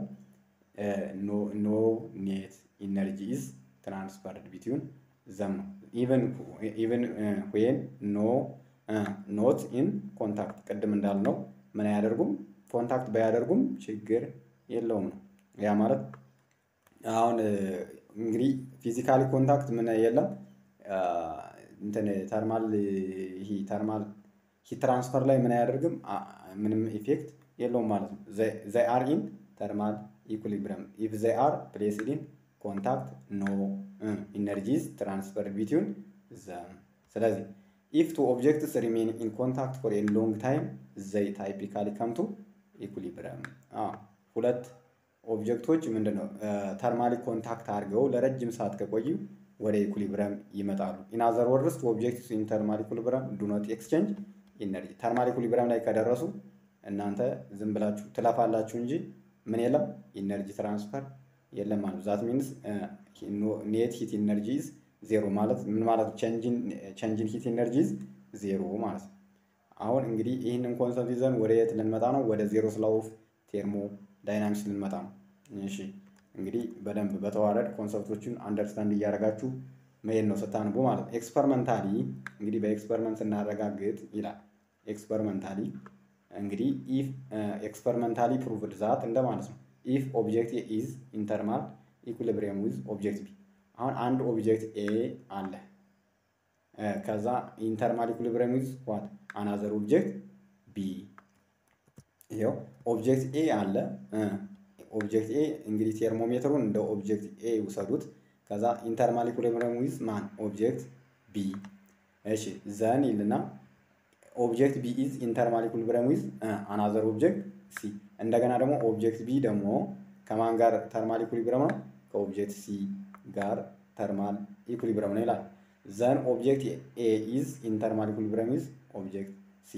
ኖ ኔት ኢነርጂ ኢዝ ትራንስፈርድ ቢትዊን ዘም ነው። ኢቨን ዌን ኖ ኖት ኢን ኮንታክት ቅድም እንዳልነው ምን አያደርጉም ኮንታክት ባያደርጉም ችግር የለውም ነው። ያ ማለት አሁን እንግዲህ ፊዚካሊ ኮንታክት ምን የለም እንትን ተርማል ይሄ ተርማል ሂት ትራንስፈር ላይ ምን አያደርግም ምንም ኢፌክት የለውም ማለት ነው። ዘይ አር ኢን ተርማል ኢኩሊብረም ኢፍ ዘይ አር ፕሌስድ ኢን ኮንታክት ኖ ኢነርጂስ ትራንስፈር ቢትዊን ዘም። ስለዚህ ኢፍ ቱ ኦብጀክትስ ሪሜን ኢን ኮንታክት ፎር ኤ ሎንግ ታይም ዘይ ታይፒካሊ ከምቱ ኢኩሊብረም። ሁለት ኦብጀክቶች ምንድን ነው ተርማሊ ኮንታክት አድርገው ለረጅም ሰዓት ከቆዩ ወደ ኢኩሊብረም ይመጣሉ። ኢን አዘር ወርድስ ኦብጀክትስ ኢን ተርማል ኢኩሊብረም ዱ ኖት ኤክስቼንጅ ኢነርጂ። ተርማል ኢኩሊብረም ላይ ከደረሱ እናንተ ዝም ብላችሁ ትለፋላችሁ እንጂ ምን የለም ኢነርጂ ትራንስፈር የለም ማለት ዛት ሚንስ ኔት ሂት ኢነርጂዝ ዜሮ ማለት ምን ማለት ቼንጅን ሂት ኢነርጂዝ ዜሮ ማለት ነው። አሁን እንግዲህ ይህንን ኮንሰፕት ይዘን ወደ የት ልንመጣ ነው? ወደ ዜሮ ስላው ኦፍ ቴርሞ ዳይናሚክስ ልንመጣ ነው። እሺ እንግዲህ በደንብ በተዋረድ ኮንሰፕቶችን አንደርስታንድ እያደረጋችሁ መሄድ ነው ስታንቡ ማለት ነው። ኤክስፐሪመንታሊ እንግዲህ በኤክስፐሪመንት ስናረጋግጥ ይላል። ኤክስፐሪመንታሊ እንግዲህ ኢፍ ኤክስፐሪመንታሊ ፕሩቭድ ዛት እንደማለት ነው። ኢፍ ኦብጀክት ኤ ኢዝ ኢንተርማል ኢኩሊብሪየም ዊዝ ኦብጀክት ቢ። አሁን አንድ ኦብጀክት ኤ አለ። ከዛ ኢንተርማል ኢኩሊብሪየም ዊዝ ዋት አናዘር ኦብጀክት ቢ። ይኸው ኦብጀክት ኤ አለ። ኦብጀክት ኤ እንግዲህ ቴርሞሜትሩን እንደ ኦብጀክት ኤ ውሰዱት። ከዛ ኢንተርማል ኢኩሊብሪየም ዊዝ ማን ኦብጀክት ቢ። እሺ ዘን ይልና ኦብጀክት ቢ ኢዝ ኢንተርማል ኢኩሊብሪየም ዊዝ አናዘር ኦብጀክት ሲ። እንደገና ደግሞ ኦብጀክት ቢ ደግሞ ከማን ጋር ተርማል ኢኩሊብሪየም ነው? ከኦብጀክት ሲ ጋር ተርማል ኢኩሊብሪየም ነው ይላል። ዘን ኦብጀክት ኤ ኢዝ ኢንተርማል ኢኩሊብሪየም ዊዝ ኦብጀክት ሲ።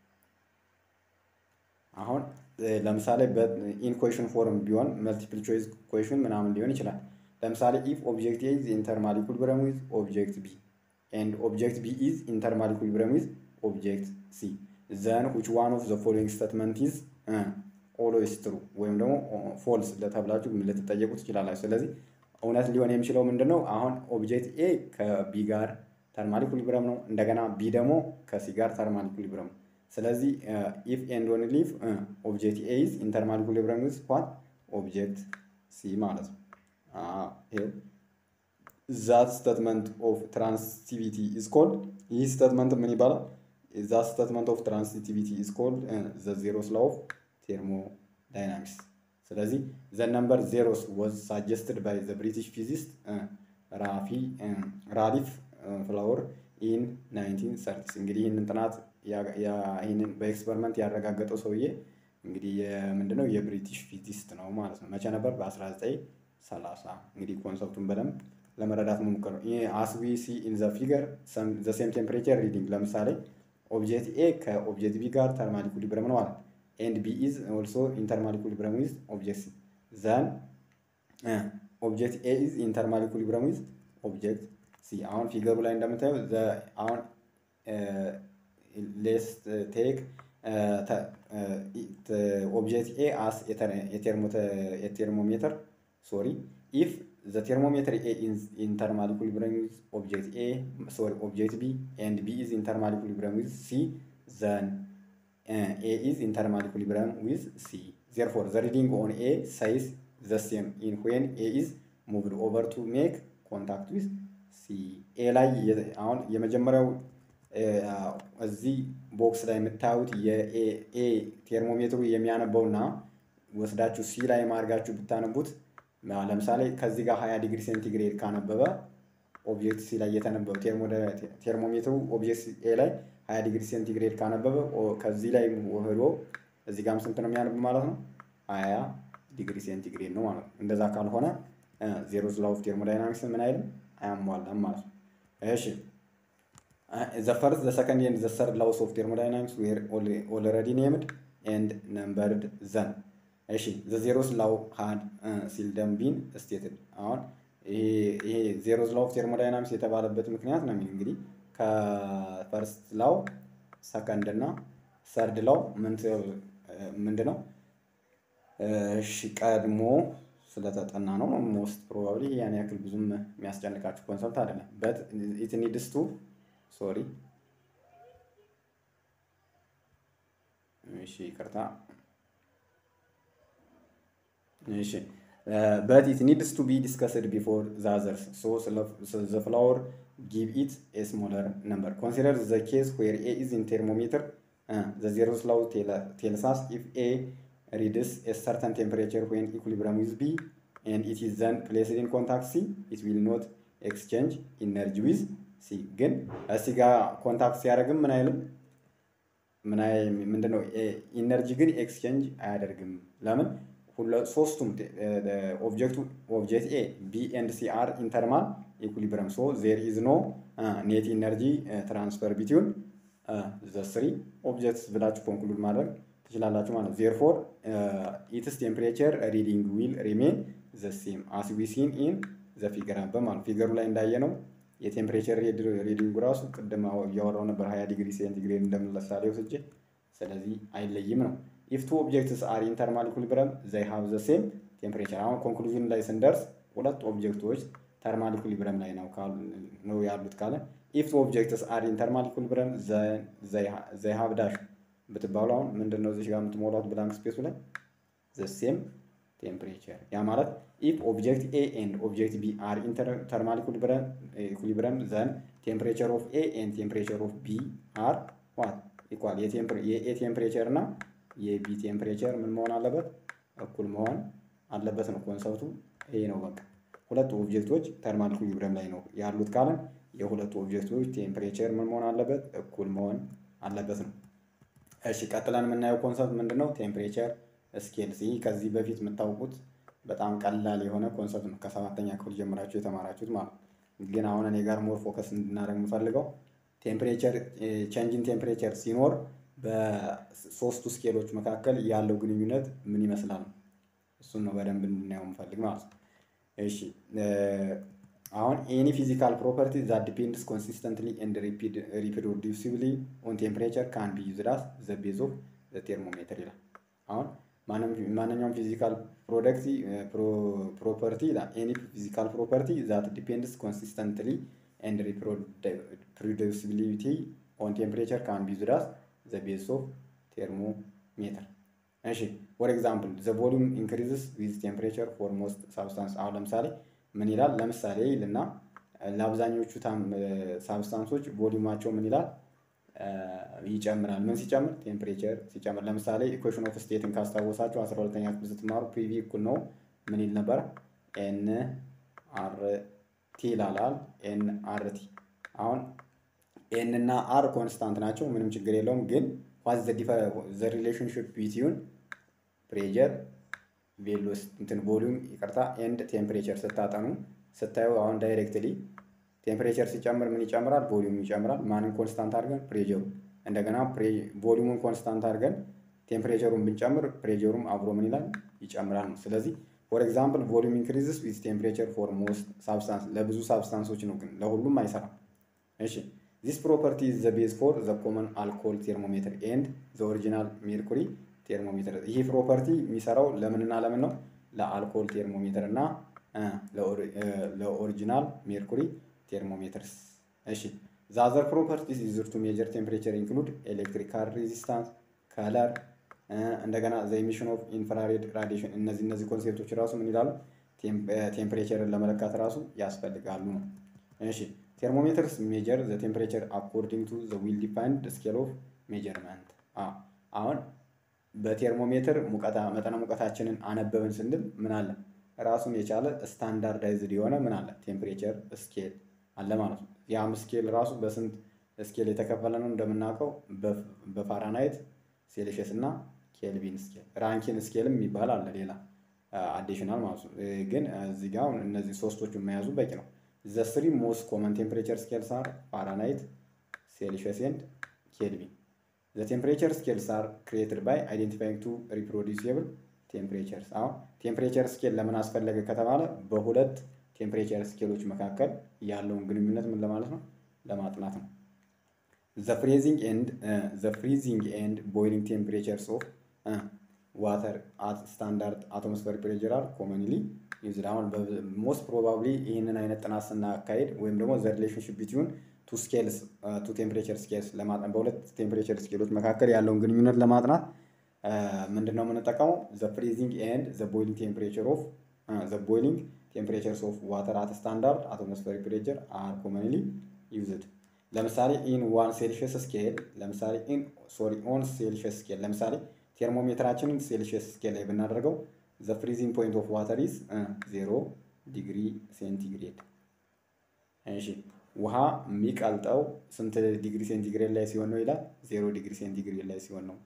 አሁን ለምሳሌ ኢን ኩዌሽን ፎርም ቢሆን መልቲፕል ቾይስ ኩዌሽን ምናምን ሊሆን ይችላል። ለምሳሌ ኢፍ ኦብጀክት ኤ ኢዝ ኢንተርማል ኢኩሊብሪየም ዊዝ ኦብጀክት ቢ ኤንድ ኦብጀክት ቢ ኢዝ ኢንተርማል ኢኩሊብሪየም ዊዝ ኦብጀክት ሲ ዘን ዊች ዋን ኦፍ ዘ ፎሎዊንግ ስቴትመንት ኢዝ ኦልዌይስ ትሩ ወይም ደግሞ ፎልስ ለተብላችሁ ልትጠየቁ ትችላላችሁ። ስለዚህ እውነት ሊሆን የሚችለው ምንድን ነው? አሁን ኦብጀክት ኤ ከቢ ጋር ተርማል ኢኩሊብረም ነው። እንደገና ቢ ደግሞ ከሲ ጋር ተርማል ኢኩሊብረም ነው። ስለዚህ ኢፍ ኤንድ ኦንሊ ኢፍ ኦብጀክት ኤ ኢዝ ኢን ተርማል ኢኩሊብረም ዊዝ ዋት ኦብጀክት ሲ ማለት ነው። ይሄው ዛት ስቴትመንት ኦፍ ትራንሲቲቪቲ ኢዝ ኮልድ ይህ ስቴትመንት ምን ይባላል? ዛት ስቴትመንት ኦፍ ትራንሲቲቪቲ ኢዝ ኮልድ ዘ ዜሮስ ላው ኦፍ ቴርሞዳይናሚክስ። ስለዚህ ዘ ነምበር ዜሮስ ወዝ ሳጀስትድ ባይ ዘ ብሪቲሽ ፊዚስት ራፊ ራሊፍ ፍላወር ኢን 1930 እንግዲህ ይህንን ጥናት ይህንን በኤክስፐሪመንት ያረጋገጠው ሰውዬ እንግዲህ ምንድነው የብሪቲሽ ፊዚስት ነው ማለት ነው። መቼ ነበር? በ1930 እንግዲህ ኮንሰፕቱን በደንብ ለመረዳት መሞከር ነው። ይህ አስዊ ሲ ኢን ዘ ፊገር ዘ ሴም ቴምፕሬቸር ሪዲንግ ለምሳሌ ኦብጀክት ኤ ከኦብጀክት ቢ ጋር ተርማል ኢኩሊብረም ነው አለ ኤንድ ቢ ኢዝ ኦልሶ ኢን ተርማል ኢኩሊብረም ዊዝ ኦብጀክት ሲ ዘን ኦብጀክት ኤ ኢዝ ኢን ተርማል ኢኩሊብረም ዊዝ ኦብጀክት ሲ አሁን ፊገሩ ላይ እንደምታየው አሁን ሌስ ቴክ ኦብጀክት ኤ አስ የቴርሞሜትር ሶሪ ኢፍ the thermometer A is in thermal equilibrium with object A, sorry, object B, and B is in thermal equilibrium with C, then uh, A is in thermal equilibrium with C. Therefore, the reading on A says the same in when A is moved over to make contact with C. A ላይ አሁን የመጀመሪያው እዚህ ቦክስ ላይ የምታዩት የኤ ቴርሞሜትሩ የሚያነበውና ወስዳችሁ ሲ ላይ ማድርጋችሁ ብታነቡት ለምሳሌ ከዚህ ጋር 20 ዲግሪ ሴንቲግሬድ ካነበበ ኦብጀክት ሲ ላይ የተነበበ ቴርሞሜትሩ ኦብጀክት ኤ ላይ 20 ዲግሪ ሴንቲግሬድ ካነበበ ከዚህ ላይ ወህዶ እዚህ ጋርም ስንት ነው የሚያነብ ማለት ነው? 20 ዲግሪ ሴንቲግሬድ ነው ማለት ነው። እንደዛ ካልሆነ ዜሮ ላው ኦፍ ቴርሞዳይናሚክስ ምን አይልም አያሟላም ማለት ነው። እሺ ዘ ፈርስት ዘ ሰከንድ ኤንድ ዘ ሰርድ ላውስ ኦፍ ቴርሞዳይናሚክስ ዌር ኦልሬዲ ኔምድ ኤንድ ነምበርድ ዘን እሺ ዘ ዜሮስ ላው ሃድ ሲልደም ቢን ስቴትድ አሁን ይሄ ዜሮስ ላው ኦፍ ቴርሞዳይናሚክስ የተባለበት ምክንያት ነው የሚል እንግዲህ ከፈርስት ላው ሰከንድ እና ሰርድ ላው ምንድን ነው? እሺ ቀድሞ ስለተጠና ነው ሞስት ፕሮባብሊ ያን ያክል ብዙም የሚያስጨንቃችሁ ኮንሰፕት አይደለም። በት ኢት ኒድስ ቱ ሶሪ እሺ ይቅርታ እሺ በት ኢት ኒድስ ቱ ቢ ዲስከስድ ቢፎር ዘ አዘርስ ሶ ዘ ፍላወር ጊቭ ኢት ኤ ስሞለር ነምበር ኮንሲደር ዘ ኬስ ዌር ኤ ኢዝ ኢን ቴርሞሜትር ዘ ዜሮስ ላው ቴልስ አስ ኢፍ ኤ ሪድስ ኤ ሰርተን ቴምፕሬቸር ዌን ኢኩሊብረም ዊዝ ቢ ኤንድ ኢት ኢዝ ዘን ፕሌስድ ኢን ኮንታክት ሲ ኢት ዊል ኖት ኤክስቼንጅ ኢነርጂ ዊዝ ሲ ግን እዚህ ጋር ኮንታክት ሲያደርግም ምን አይልም ምን ምንድነው ኢነርጂ ግን ኤክስቼንጅ አያደርግም ለምን ሶስቱም ኦብጀክቱ ኦብጀክት ኤ ቢ ኤንድ ሲ አር ኢንተርማል ኢኩሊብረም ሶ ዜር ኢዝ ኖ ኔት ኢነርጂ ትራንስፈር ቢትዊን ዘ ስሪ ኦብጀክትስ ብላችሁ ኮንክሉድ ማድረግ ትችላላችሁ ማለት ነው። ዜርፎር ኢትስ ቴምፕሬቸር ሪዲንግ ዊል ሪሜን ዘ ሴም አስ ዊ ሲን ኢን ዘ ፊገር አበ ማለት ፊገሩ ላይ እንዳየ ነው የቴምፕሬቸር ሪዲንጉ ራሱ ቅድም እያወራው ነበር ሀያ ዲግሪ ሴንቲግሬድ እንደምሳሌ ወስጄ ስለዚህ አይለይም ነው። ኢፍ ቱ ኦብጀክትስ አር ኢን ተርማል ኢኩሊብረም ዘይ ሃቭ ዘ ሴም ቴምፕሬቸር። አሁን ኮንክሉዥን ላይ ስንደርስ ሁለት ኦብጀክቶች ተርማል ኢኩሊብረም ላይ ነው ነው ያሉት ካለ ኢፍ ቱ ኦብጀክትስ አር ኢን ተርማል ኢኩሊብረም ዘይ ሃቭ ዳሽ ብትባሉ አሁን ምንድን ነው እዚህ ጋር የምትሞላት ብላንክ ስፔሱ ላይ ዘ ሴም ቴምፕሬቸር ያ ማለት ኢፍ ኦብጀክት ኤ ኤንድ ኦብጀክት ቢ አር ኢን ተርማል ኢኩሊብረም ዘን ቴምፕሬቸር ኦፍ ኤ ኤንድ ቴምፕሬቸር ኦፍ ቢ አር ዋት ኢኳል የኤ ቴምፕሬቸር እና የቢ ቴምፕሬቸር ምን መሆን አለበት? እኩል መሆን አለበት ነው ኮንሰፕቱ። ይሄ ነው በቃ ሁለቱ ኦብጀክቶች ተርማል ኢኩሊብረም ላይ ነው ያሉት ካለን የሁለቱ ኦብጀክቶች ቴምፕሬቸር ምን መሆን አለበት? እኩል መሆን አለበት ነው። እሺ ቀጥለን የምናየው ኮንሰፕት ምንድን ነው? ቴምፕሬቸር ስኬልስ። ይህ ከዚህ በፊት የምታውቁት በጣም ቀላል የሆነ ኮንሰፕት ነው። ከሰባተኛ ክፍል ጀምራችሁ የተማራችሁት ማለት ነው። ግን አሁን እኔ ጋር ሞር ፎከስ እንድናደርግ የምፈልገው ቴምፕሬቸር ቼንጅን ቴምፕሬቸር ሲኖር በሶስቱ ስኬሎች መካከል ያለው ግንኙነት ምን ይመስላል? እሱን ነው በደንብ እንድናየው የምፈልግ ማለት ነው። እሺ አሁን ኤኒ ፊዚካል ፕሮፐርቲ ዛት ዲፔንድስ ኮንሲስተንትሊ ኤንድ ሪፕሮዲውሲብሊ ኦን ቴምፕሬቸር ካን ቢ ዩዝድ አስ ዘ ቤዝ ኦፍ ዘ ቴርሞሜትር ይላል። አሁን ማንኛውም ፊዚካል ፕሮደክቲ ፕሮፐርቲ ኤኒ ፊዚካል ፕሮፐርቲ ዛት ዲፔንድስ ኮንሲስተንትሊ ኤንድ ሪፕሮዱሲቢሊቲ ኦን ቴምፕሬቸር ካን ቢ ዩዝድ አስ ዘ ቤዝ ኦፍ ቴርሞሜትር። እሺ ፎር ኤግዛምፕል ዘ ቮሉም ኢንክሪዝስ ዊዝ ቴምፕሬቸር ፎር ሞስት ሳብስታንስ። አሁን ለምሳሌ ምን ይላል? ለምሳሌ ይልና ለአብዛኞቹ ሳብስታንሶች ቮሊዩማቸው ምን ይላል? ይጨምራል። ምን ሲጨምር? ቴምፕሬቸር ሲጨምር። ለምሳሌ ኢኩዌሽን ኦፍ ስቴትን ካስታወሳችሁ አስራ ሁለተኛ ክፍል ስትማሩ ፒቪ እኩል ነው ምን ይል ነበር? ኤን አር ቲ ይላላል። ኤን አር ቲ አሁን ኤን እና አር ኮንስታንት ናቸው፣ ምንም ችግር የለውም። ግን ዋዝ ዘ ሪሌሽንሽፕ ቢትዊን ፕሬጀር ቬሎስ እንትን ቮሊዩም ይቅርታ ኤንድ ቴምፕሬቸር ስታጠኑ ስታዩ አሁን ዳይሬክትሊ ቴምፕሬቸር ሲጨምር ምን ይጨምራል? ቮሊዩም ይጨምራል። ማንን ኮንስታንት አድርገን? ፕሬጀሩ። እንደገና ቮሊዩሙን ኮንስታንት አድርገን ቴምፕሬቸሩን ብንጨምር ፕሬጀሩም አብሮ ምን ይላል? ይጨምራል ነው። ስለዚህ ፎር ኤግዛምፕል ቮሊዩም ኢንክሪዝስ ዊዝ ቴምፕሬቸር ፎር ሞስት ሳብስታንስ፣ ለብዙ ሳብስታንሶች ነው፣ ግን ለሁሉም አይሰራም። እሺ ዚስ ፕሮፐርቲ ኢዝ ዘ ቤዝ ፎር ዘ ኮመን አልኮል ቴርሞሜትር ኤንድ ዘ ኦሪጂናል ሜርኩሪ ቴርሞሜትር። ይህ ፕሮፐርቲ የሚሰራው ለምንና ለምን ነው? ለአልኮል ቴርሞሜትር እና ለኦሪጂናል ሜርኩሪ ቴርሞሜትርስ። እሺ ዛዘር ፕሮፐርቲስ ዩዝድ ቱ ሜጀር ቴምፕሬቸር ኢንክሉድ ኤሌክትሪካል ሬዚስታንስ፣ ከለር፣ እንደገና ዘ ኢሚሽን ኦፍ ኢንፍራሬድ ራዲሽን። እነዚህ እነዚህ ኮንሴፕቶች ራሱ ምን ይላሉ? ቴምፕሬቸርን ለመለካት ራሱ ያስፈልጋሉ ነው። እሺ ቴርሞሜትርስ ሜጀር ዘ ቴምፕሬቸር አኮርዲንግ ቱ ዘ ዊል ዲፋይንድ ስኬል ኦፍ ሜጀርመንት። አሁን በቴርሞሜትር ሙቀታ መጠነ ሙቀታችንን አነበብን ስንል ምን አለ? ራሱን የቻለ ስታንዳርዳይዝድ የሆነ ምን አለ? ቴምፕሬቸር ስኬል አለ ማለት ነው። ያም ስኬል ራሱ በስንት ስኬል የተከፈለ ነው? እንደምናውቀው በፋራናይት ሴልሽየስ እና ኬልቪን ስኬል፣ ራንኪን ስኬልም የሚባል አለ ሌላ አዲሽናል ማለት ነው። ግን እዚህ ጋር እነዚህ ሶስቶቹ መያዙ በቂ ነው። ዘ ስሪ ሞስት ኮመን ቴምፕሬቸር ስኬልስ አር ፋራናይት፣ ሴልሽየስ ኤንድ ኬልቪን። ዘ ቴምፕሬቸር ስኬልስ አር ክሪኤትድ ባይ አይዴንቲፋይንግ ቱ ሪፕሮዲዩሲብል ቴምፕሬቸርስ። አሁን ቴምፕሬቸር ስኬል ለምን አስፈለገ ከተባለ በሁለት ቴምፕሬቸር ስኬሎች መካከል ያለውን ግንኙነት ምን ለማለት ነው ለማጥናት ነው። ዘ ፍሪዚንግ ኤንድ ዘ ፍሪዚንግ ኤንድ ቦይሊንግ ቴምፕሬቸርስ ኦፍ ዋተር አት ስታንዳርድ አትሞስፌሪክ ፕሬሸር አር ኮመንሊ ዩዝድ። አሁን ሞስት ፕሮባብሊ ይህንን አይነት ጥናት ስናካሄድ ወይም ደግሞ ዘ ሪሌሽንሽፕ ቢትዊን ቱ ስኬልስ ቱ ቴምፕሬቸር ስኬልስ ለማጥናት በሁለት ቴምፕሬቸር ስኬሎች መካከል ያለውን ግንኙነት ለማጥናት ምንድን ነው የምንጠቀመው? ዘ ፍሪዚንግ ኤንድ ዘ ቦይሊንግ ቴምፕሬቸር ኦፍ ዘ ቦይሊንግ ቴምፕሬቸርስ ኦፍ ዋተር አት ስታንዳርድ አትሞስፌሪክ ፕሬሸር አር ኮመንሊ ዩዝድ። ለምሳሌ ኢን ዋን ሴልሽየስ ስኬል ለምሳሌ ኢን ሶሪ ኦን ሴልሽየስ ስኬል ለምሳሌ ቴርሞሜትራችንን ሴልሽየስ ስኬል ላይ ብናደርገው ዘ ፍሪዚንግ ፖይንት ኦፍ ዋተር ኢዝ ዜሮ ዲግሪ ሴንቲግሬድ። እሺ ውሃ የሚቀልጠው ስንት ዲግሪ ሴንቲግሬድ ላይ ሲሆን ነው ይላል? ዜሮ ዲግሪ ሴንቲግሬድ ላይ ሲሆን ነው።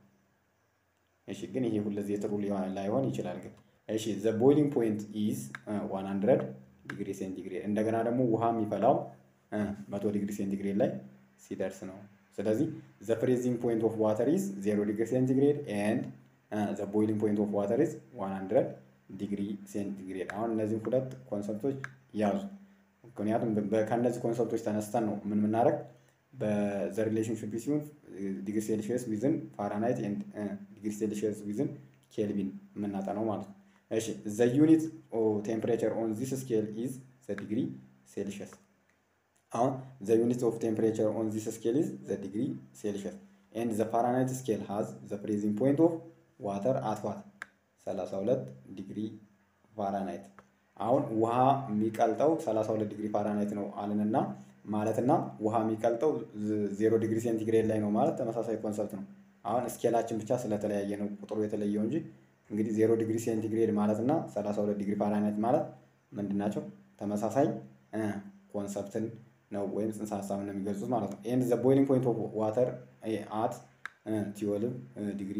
እሺ ግን ይሄ ሁልጊዜ ጥሩ ላይሆን ይችላል። ግን እሺ ዘ ቦይሊንግ ፖይንት ኢዝ ዋን ሀንድረድ ዲግሪ ሴንቲግሬድ። እንደገና ደግሞ ውሃ የሚፈላው መቶ ዲግሪ ሴንቲግሬድ ላይ ሲደርስ ነው። ስለዚህ ዘ ፍሪዚንግ ፖይንት ኦፍ ዋተር ኢዝ ዜሮ ዲግሪ ሴንቲግሬድ ኤንድ ዘ ቦይሊንግ ፖይንት ኦፍ ዋተር ኢዝ ዋን ሀንድረድ ዲግሪ ሴንቲግሬድ። አሁን እነዚህም ሁለት ኮንሰፕቶች ያዙ። ምክንያቱም ከእነዚህ ኮንሰፕቶች ተነስተን ነው ምን የምናደርግ በዘ ሪሌሽንሽፕ ሲሆን ዲግሪ ሴልሺየስ ዊዝን ፋራናይት ኤንድ ዲግሪ ሴልሺየስ ዊዝን ኬልቪን የምናጠነው ማለት ነው። እሺ ዘ ዩኒት ቴምፕሬቸር ኦን ዚስ ስኬል ኢዝ ዘ ዲግሪ ሴልሺየስ። አሁን ዘ ዩኒት ኦፍ ቴምፕሬቸር ኦን ዚስ ስኬል ኢዝ ዘ ዲግሪ ሴልሺየስ ኤንድ ዘ ፋራናይት ስኬል ሃዝ ዘ ፍሪዚንግ ፖይንት ኦፍ ዋተር አት ዋት 32 ዲግሪ ፋራናይት። አሁን ውሃ የሚቀልጠው 32 ዲግሪ ፋራናይት ነው አልንና ማለትና ውሃ የሚቀልጠው ዜሮ ዲግሪ ሴንቲግሬድ ላይ ነው ማለት ተመሳሳይ ኮንሰፕት ነው። አሁን ስኬላችን ብቻ ስለተለያየ ነው ቁጥሩ የተለየው እንጂ እንግዲህ ዜሮ ዲግሪ ሴንቲግሬድ ማለት እና 32 ዲግሪ ፋራናይት ማለት ምንድን ናቸው? ተመሳሳይ ኮንሰፕትን ነው ወይም ጽንሰ ሀሳብን ነው የሚገልጹት ማለት ነው። ኤንድ ዘ ቦይሊንግ ፖይንት ኦፍ ዋተር አት ትዌልቭ ዲግሪ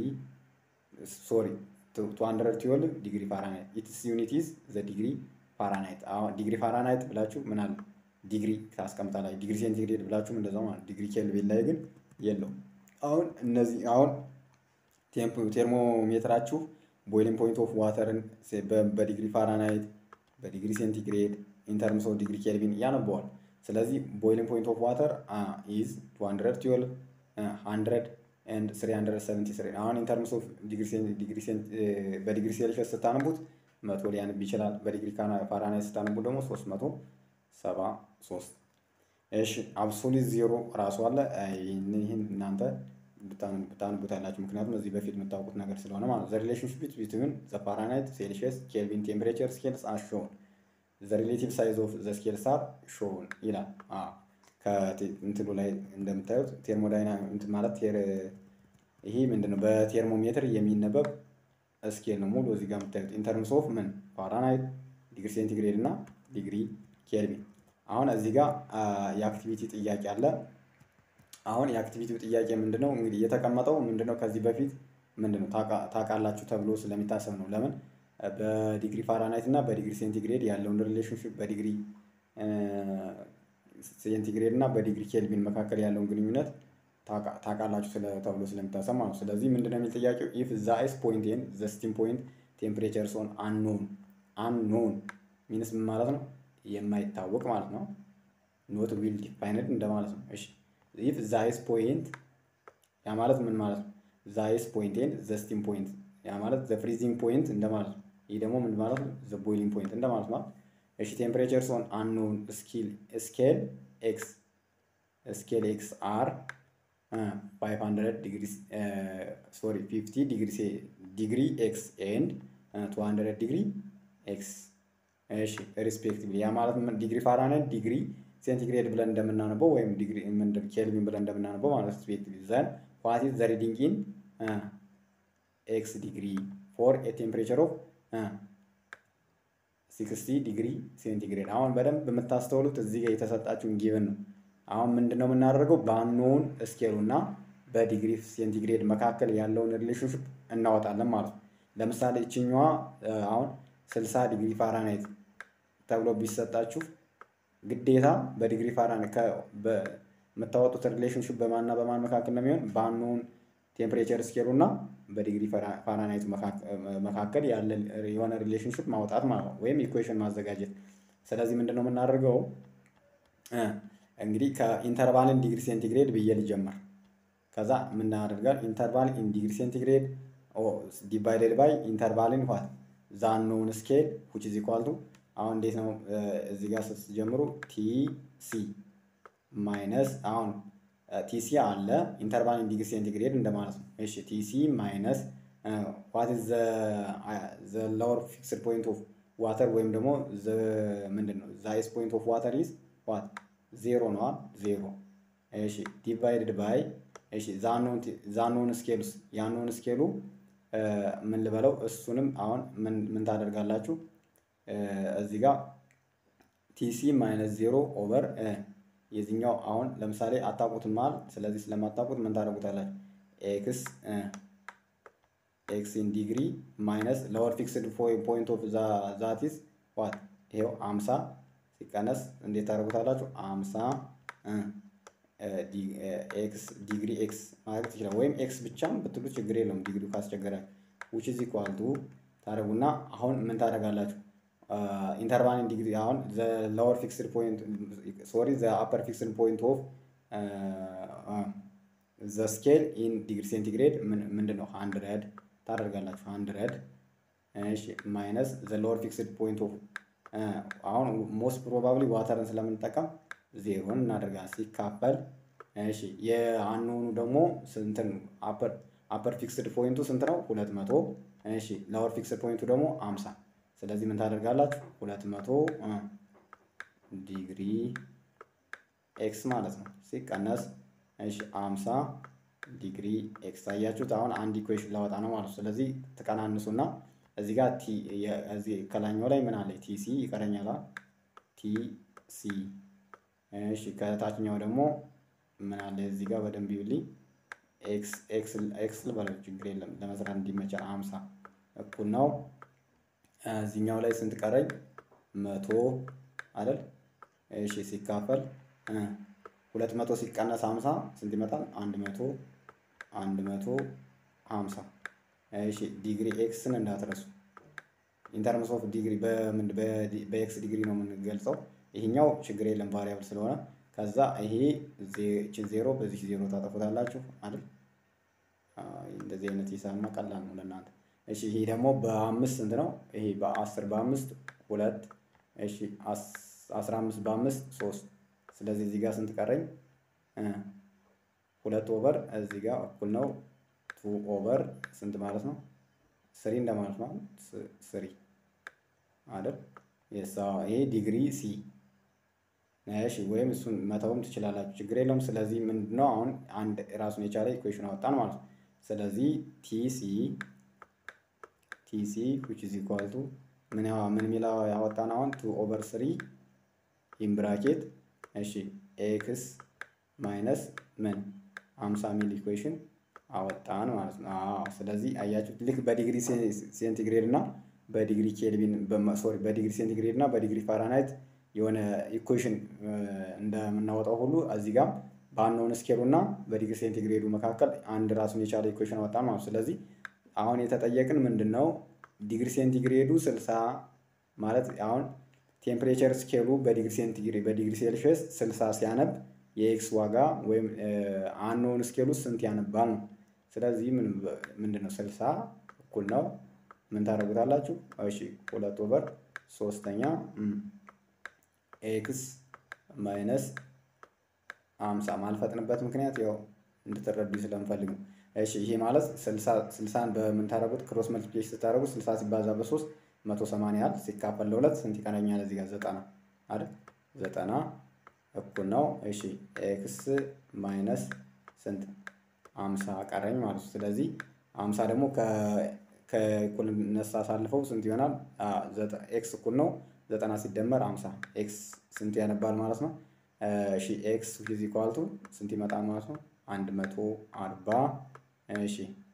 ሶሪ ቱ ሀንድረድ ትዌልቭ ዲግሪ ፋራናይት ኢትስ ዩኒት ኢዝ ዘ ዲግሪ ፋራናይት። አሁን ዲግሪ ፋራናይት ብላችሁ ምን አለ ዲግሪ ታስቀምጣላችሁ። ዲግሪ ሴንቲግሬድ ብላችሁም እንደዛው ማለት ዲግሪ ኬልቪን ላይ ግን የለውም። አሁን እነዚህ አሁን ቴርሞሜትራችሁ ቦይሊንግ ፖይንት ኦፍ ዋተርን በዲግሪ ፋራናይት በዲግሪ ሴንቲግሬድ ኢንተርምስ ኦፍ ዲግሪ ኬልቪን ያነበዋል። ስለዚህ ቦይሊንግ ፖይንት ኦፍ ዋተር ኢዝ 212 100 ኤንድ 373 አሁን ኢን ተርምስ ኦፍ በዲግሪ ሴልሺየስ ስታነቡት መቶ ሊያነብ ይችላል። በዲግሪ ፋራናይት ስታነቡት ደግሞ 373 እሺ አብሶሉት ዜሮ ራሱ አለ። ይህን እናንተ ብታነቡታላችሁ ምክንያቱም እዚህ በፊት የምታውቁት ነገር ስለሆነ ማለት ነው። ዘ ሪሌሽንሽፕ ቢትዊን ዘ ፋራናይት ሴልሺየስ ኬልቪን ቴምፕሬቸር ስኬልስ አር ሾውን ዘ ሪሌቲቭ ሳይዝ ኦፍ ዘ ስኬልስ አር ሾውን ይላል። ከእንትኑ ላይ እንደምታዩት ቴርሞዳይና እንትን ማለት ይሄ ምንድን ነው? በቴርሞሜትር የሚነበብ ስኬል ነው። ሙሉ እዚህ ጋር የምታዩት ኢንተርምስ ኦፍ ምን ፋራናይት፣ ዲግሪ ሴንቲግሬድ እና ዲግሪ ኬልቪን። አሁን እዚህ ጋር የአክቲቪቲ ጥያቄ አለ። አሁን የአክቲቪቲው ጥያቄ ምንድን ነው? እንግዲህ የተቀመጠው ምንድን ነው? ከዚህ በፊት ምንድን ነው ታውቃላችሁ ተብሎ ስለሚታሰብ ነው። ለምን በዲግሪ ፋራናይት እና በዲግሪ ሴንቲግሬድ ያለውን ሪሌሽንሽፕ በዲግሪ ሴንቲግሬድ እና በዲግሪ ኬልቪን መካከል ያለውን ግንኙነት ታውቃላችሁ ተብሎ ስለሚታሰብ ማለት ነው። ስለዚህ ምንድን ነው የሚል ጥያቄው ኢፍ ዘ አይስ ፖይንት ኤንድ ዘ ስቲም ፖይንት ቴምፕሬቸርስ ኦን አንኖን አንኖን ሚንስ ምን ማለት ነው? የማይታወቅ ማለት ነው። ኖት ዊል ዲፋይንድ እንደማለት ነው። እሺ ኢፍ ዘ አይስ ፖይንት ያ ማለት ምን ማለት ነው? ዘ አይስ ፖይንት ኤንድ ዘ ስቲም ፖይንት ያ ማለት ዘ ፍሪዚንግ ፖይንት እንደማለት ነው። ይህ ደግሞ ምን ማለት ነው? ዘ ቦይሊንግ ፖይንት እንደማለት ነው። እሺ ቴምፕሬቸርስ ኦን አንኖን ስኬል ኤክስ ስኬል ኤክስ አር 500 ዲግሪ ሶሪ 50 ዲግሪ ዲግሪ ኤክስ ኤንድ 200 ዲግሪ ኤክስ እሺ ሪስፔክቲቭሊ ያ ማለት ዲግሪ ፋራናይት ዲግሪ ሴንቲግሬድ ብለን እንደምናነበው ወይም ዲግሪ ምንድን ኬልቪን ብለን እንደምናነበው ማለት ሪስፔክቲቭሊ ዘን ዋት ኢዝ ዘ ሪዲንግ ኢን ኤክስ ዲግሪ ፎር ኤ ቴምፕሬቸር ኦፍ 60 ዲግሪ ሴንቲግሬድ። አሁን በደንብ የምታስተውሉት እዚህ ጋር የተሰጣችሁን ጊቭን ነው። አሁን ምንድነው የምናደርገው? በአኖን ስኬሉ እና በዲግሪ ሴንቲግሬድ መካከል ያለውን ሪሌሽንሽፕ እናወጣለን ማለት ነው። ለምሳሌ ይችኛዋ አሁን 60 ዲግሪ ፋራናይት ተብሎ ቢሰጣችሁ ግዴታ በዲግሪ ፋራናይት የምታወጡት ሪሌሽንሽፕ በማንና በማን መካከል ነው የሚሆን? በአኖን ቴምፕሬቸር ስኬሉ እና በዲግሪ ፋራናይት መካከል ያለ የሆነ ሪሌሽንሽፕ ማውጣት ማለት ነው፣ ወይም ኢኩዌሽን ማዘጋጀት። ስለዚህ ምንድን ነው የምናደርገው? እንግዲህ ከኢንተርቫልን ዲግሪ ሴንቲግሬድ ብዬ ልጀምር። ከዛ የምናደርጋል ኢንተርቫል ኢን ዲግሪ ሴንቲግሬድ ዲቫይደድ ባይ ኢንተርቫልን ኋት ዛኖውን ስኬል ዊች ኢዝ ኢኳል ቱ አሁን እንዴት ነው እዚህ ጋር ስትጀምሩ ቲ ሲ ማይነስ አሁን ቲሲ አለ ኢንተርቫል ኢን ዲግሪ ሴንቲግሬድ እንደማለት ነው። እሺ ቲሲ ማይነስ ዋት ኢዝ ዘ ሎወር ፊክስድ ፖይንት ኦፍ ዋተር ወይም ደግሞ ምንድን ነው ዘ ሃይስት ፖይንት ኦፍ ዋተር ኢዝ ዋት ዜሮ ነዋ ዜሮ። እሺ ዲቫይድድ ባይ እሺ ዛኖን ስኬሉስ ያኖን ስኬሉ ምን ልበለው እሱንም አሁን ምን ታደርጋላችሁ እዚህ ጋር ቲሲ ማይነስ ዜሮ ኦቨር የዚህኛው አሁን ለምሳሌ አታውቁትም መሀል ስለዚህ ስለማታውቁት ምን ታደርጉታላችሁ? ኤክስ ኤክስ ኢን ዲግሪ ማይነስ ሎወር ፊክስድ ፖይንት ኦፍ ዛቲስ ዋት ይሄው አምሳ ሲቀነስ እንዴት ታደርጉታላችሁ? አምሳ ኤክስ ዲግሪ ኤክስ ማለት ትችላል። ወይም ኤክስ ብቻም ብትሉ ችግር የለውም ዲግሪው ካስቸገራችሁ ዊች ኢዝ ኢኳል ቱ ታደርጉና አሁን ምን ታደርጋላችሁ? ኢንተርቫልን ዲግሪ አሁን ዘ ሎወር ፊክስድ ፖይንት ሶሪ ዘ አፐር ፊክስድ ፖይንት ኦፍ ዘ ስኬል ኢን ዲግሪ ሴንቲግሬድ ምንድን ነው? ሀንድረድ ታደርጋላችሁ። ሀንድረድ እሺ ማይነስ ዘ ሎወር ፊክስድ ፖይንት ኦፍ አሁን ሞስት ፕሮባብሊ ዋተርን ስለምንጠቀም ዜሮን እናደርጋለን ሲካፈል እሺ የአንሆኑ ደግሞ ስንትን አፐር አፐር ፊክስድ ፖይንቱ ስንት ነው? ሁለት መቶ እሺ ሎወር ፊክስድ ፖይንቱ ደግሞ አምሳ ስለዚህ ምን ታደርጋላችሁ? ሁለት መቶ ዲግሪ ኤክስ ማለት ነው ሲቀነስ እሺ አምሳ ዲግሪ ኤክስ አያችሁት። አሁን አንድ ኢኩዌሽን ላወጣ ነው ማለት ነው። ስለዚህ ትቀናንሱና እዚህ ጋር ቲ እዚህ ከላኛው ላይ ምን አለ? ቲሲ ይቀረኛል። ቲሲ እሺ ከታችኛው ደግሞ ምን አለ? እዚህ ጋር በደንብ ይብልኝ። ኤክስ ኤክስ ኤክስ ልበለው ችግር የለም ለመስራት እንዲመቻል። አምሳ እኩል ነው እዚህኛው ላይ ስንት ቀረኝ? መቶ አይደል? እሺ ሲካፈል ሁለት መቶ ሲቀነስ ሀምሳ ስንት ይመጣል? አንድ መቶ አንድ መቶ ሀምሳ እሺ ዲግሪ ኤክስን እንዳትረሱ። ኢንተርምስ ኦፍ ዲግሪ በኤክስ ዲግሪ ነው የምንገልጸው። ይሄኛው ችግር የለም ቫሪያብል ስለሆነ ከዛ ይሄ ዜሮ በዚህ ዜሮ ታጠፉታላችሁ አይደል? እንደዚህ አይነት ሂሳብማ ቀላል ነው ለእናንተ። እሺ ይሄ ደግሞ በአምስት ስንት ነው? ይሄ በአስር በአምስት ሁለት እሺ አስራ አምስት በአምስት ሶስት ስለዚህ እዚህ ጋር ስንት ቀረኝ? ሁለት ኦቨር እዚህ ጋር እኩል ነው ቱ ኦቨር ስንት ማለት ነው? ስሪ እንደማለት ነው። ስሪ አይደል? የሳ ይሄ ዲግሪ ሲ እሺ፣ ወይም እሱን መተውም ትችላላችሁ፣ ችግር የለውም። ስለዚህ ምንድነው አሁን አንድ ራሱን የቻለ ኢኩዌሽን አወጣን ማለት ነው። ስለዚህ ቲሲ ቲሲ which is equal to ምን ያው ምን ሚላ ያወጣን አሁን ቱ ኦቨር ስሪ ኢን ብራኬት እሺ ኤክስ ማይነስ ምን 50 ሚል ኢኩዌሽን አወጣን ማለት ነው። አዎ ስለዚህ አያችሁት ልክ በዲግሪ ሴንቲግሬድ እና በዲግሪ ኬልቪን ሶሪ በዲግሪ ሴንቲግሬድ እና በዲግሪ ፋራናይት የሆነ ኢኩዌሽን እንደምናወጣው ሁሉ እዚህ ጋር በአንኖን ስኬሉ እና በዲግሪ ሴንቲግሬዱ መካከል አንድ ራሱን የቻለ ኢኩዌሽን አወጣን ማለት ነው። ስለዚህ አሁን የተጠየቅን ምንድን ነው ዲግሪ ሴንቲግሬዱ 60 ማለት አሁን ቴምፕሬቸር ስኬሉ በዲግሪ ሴንቲግሬድ በዲግሪ ሴልሺየስ 60 ሲያነብ የኤክስ ዋጋ ወይም አንኖን ስኬሉ ስንት ያነባል ነው። ስለዚህ ምንድን ነው 60 እኩል ነው ምን ታደርጉታላችሁ? እሺ ሁለት ኦቨር ሶስተኛ ኤክስ ማይነስ አምሳ ማልፈጥንበት ምክንያት ያው እንድትረዱ ስለምፈልግ ነው። እሺ ይሄ ማለት ስልሳን በምን ታደርጉት ክሮስ መልቲፕሊኬሽን ስታደርጉት ስልሳ ሲባዛ በሶስት መቶ ሰማንያ ያህል ሲካፈል ለሁለት ስንት ይቀረኛል? እዚህ ጋር ዘጠና አይደል? ዘጠና እኩል ነው። እሺ ኤክስ ማይነስ ስንት አምሳ ቀረኝ ማለት ነው። ስለዚህ አምሳ ደግሞ ከእኩልነት ሳሳልፈው ስንት ይሆናል? ኤክስ እኩል ነው ዘጠና ሲደመር አምሳ ኤክስ ስንት ያነባል ማለት ነው። እሺ ኤክስ ዊዝ ኢኳል ቱ ስንት ይመጣል ማለት ነው? አንድ መቶ አርባ እሺ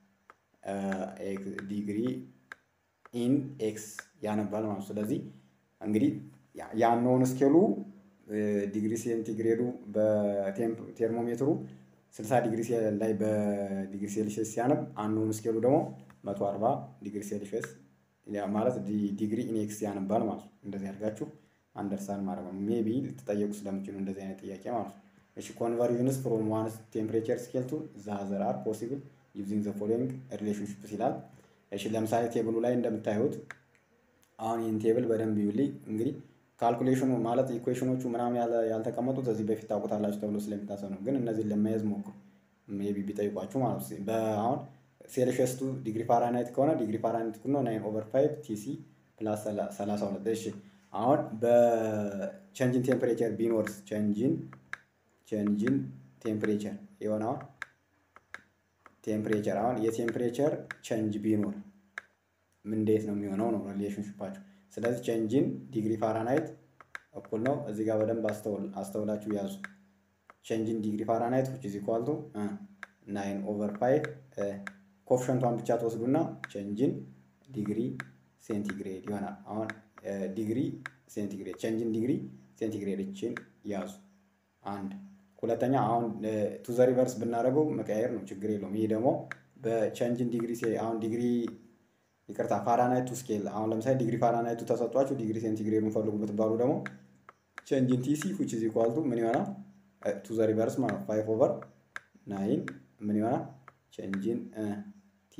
ዲግሪ ኢን ኤክስ ያነባል ማለት ነው። ስለዚህ እንግዲህ ያነውን ስኬሉ ዲግሪ ሴንቲግሬዱ በቴርሞሜትሩ 60 ዲግሪ ላይ በዲግሪ ሴልሺየስ ሲያነብ አንኖን ስኬሉ ደግሞ 140 ዲግሪ ሴልሺየስ ማለት ዲግሪ ኢን ኤክስ ያነባል ማለት ነው። እንደዚህ አድርጋችሁ አንደርስታንድ ማድረግ ነው። ሜቢ ልትጠየቁ ስለምችሉ እንደዚህ አይነት ጥያቄ ማለት ነው። እሺ ኮንቨርዥንስ ፍሮም ዋንስ ቴምፕሬቸር ስኬል ቱ ዘ አዘር አር ፖሲብል ዩዚንግ ዘ ፎሎዊንግ ሪሌሽንሽፕስ ይላል። እሺ ለምሳሌ ቴብሉ ላይ እንደምታዩት አሁን ይህን ቴብል በደንብ ይዩልኝ። እንግዲህ ካልኩሌሽኑ ማለት ኢኩዌሽኖቹ ምናምን ያልተቀመጡት እዚህ በፊት ታውቁታላችሁ ተብሎ ስለሚታሰብ ነው። ግን እነዚህን ለመያዝ ሞክሩ፣ ሜቢ ቢጠይቋችሁ ማለት ነው። በአሁን ሴልሺየስ ቱ ዲግሪ ፋራናይት ከሆነ ዲግሪ ፋራናይት ነው ናይን ኦቨር ፋይቭ ቲሲ ፕላስ ሰላሳ ሁለት እሺ አሁን በቸንጅን ቴምፕሬቸር ቢኖርስ ቸንጅን ቸንጅን ቴምፕሬቸር የሆነ አሁን ቴምፕሬቸር አሁን የቴምፕሬቸር ቸንጅ ቢኖር እንዴት ነው የሚሆነው ነው ሪሌሽንሽፓቸው። ስለዚህ ቸንጅን ዲግሪ ፋራናይት እኩል ነው እዚህ ጋር በደንብ አስተውላችሁ ያዙ። ቸንጅን ዲግሪ ፋራናይት ዊች ኢዝ ኢኳል ቱ ናይን ኦቨር ፋይቭ ኮፍሸንቷን ብቻ ትወስዱና ቸንጅን ዲግሪ ሴንቲግሬድ ይሆናል። አሁን ዲግሪ ሴንቲግሬድ ቸንጅን ዲግሪ ሴንቲግሬድ እችን ያዙ። አንድ ሁለተኛ አሁን ቱ ዘ ሪቨርስ ብናደርገው መቀያየር ነው፣ ችግር የለውም። ይህ ደግሞ በቸንጅን ዲግሪ አሁን ዲግሪ ይቅርታ ፋራናይቱ ስኬል አሁን ለምሳሌ ዲግሪ ፋራናይቱ ተሰጧችሁ ዲግሪ ሴንቲግሬዱን ፈልጉ ብትባሉ ደግሞ ቸንጅን ቲሲ ዊች ኢዝ ኢኳል ቱ ምን ይሆናል? ቱ ዘ ሪቨርስ ማለት ፋይቭ ኦቨር ናይን ምን ይሆናል? ቸንጅን ቲ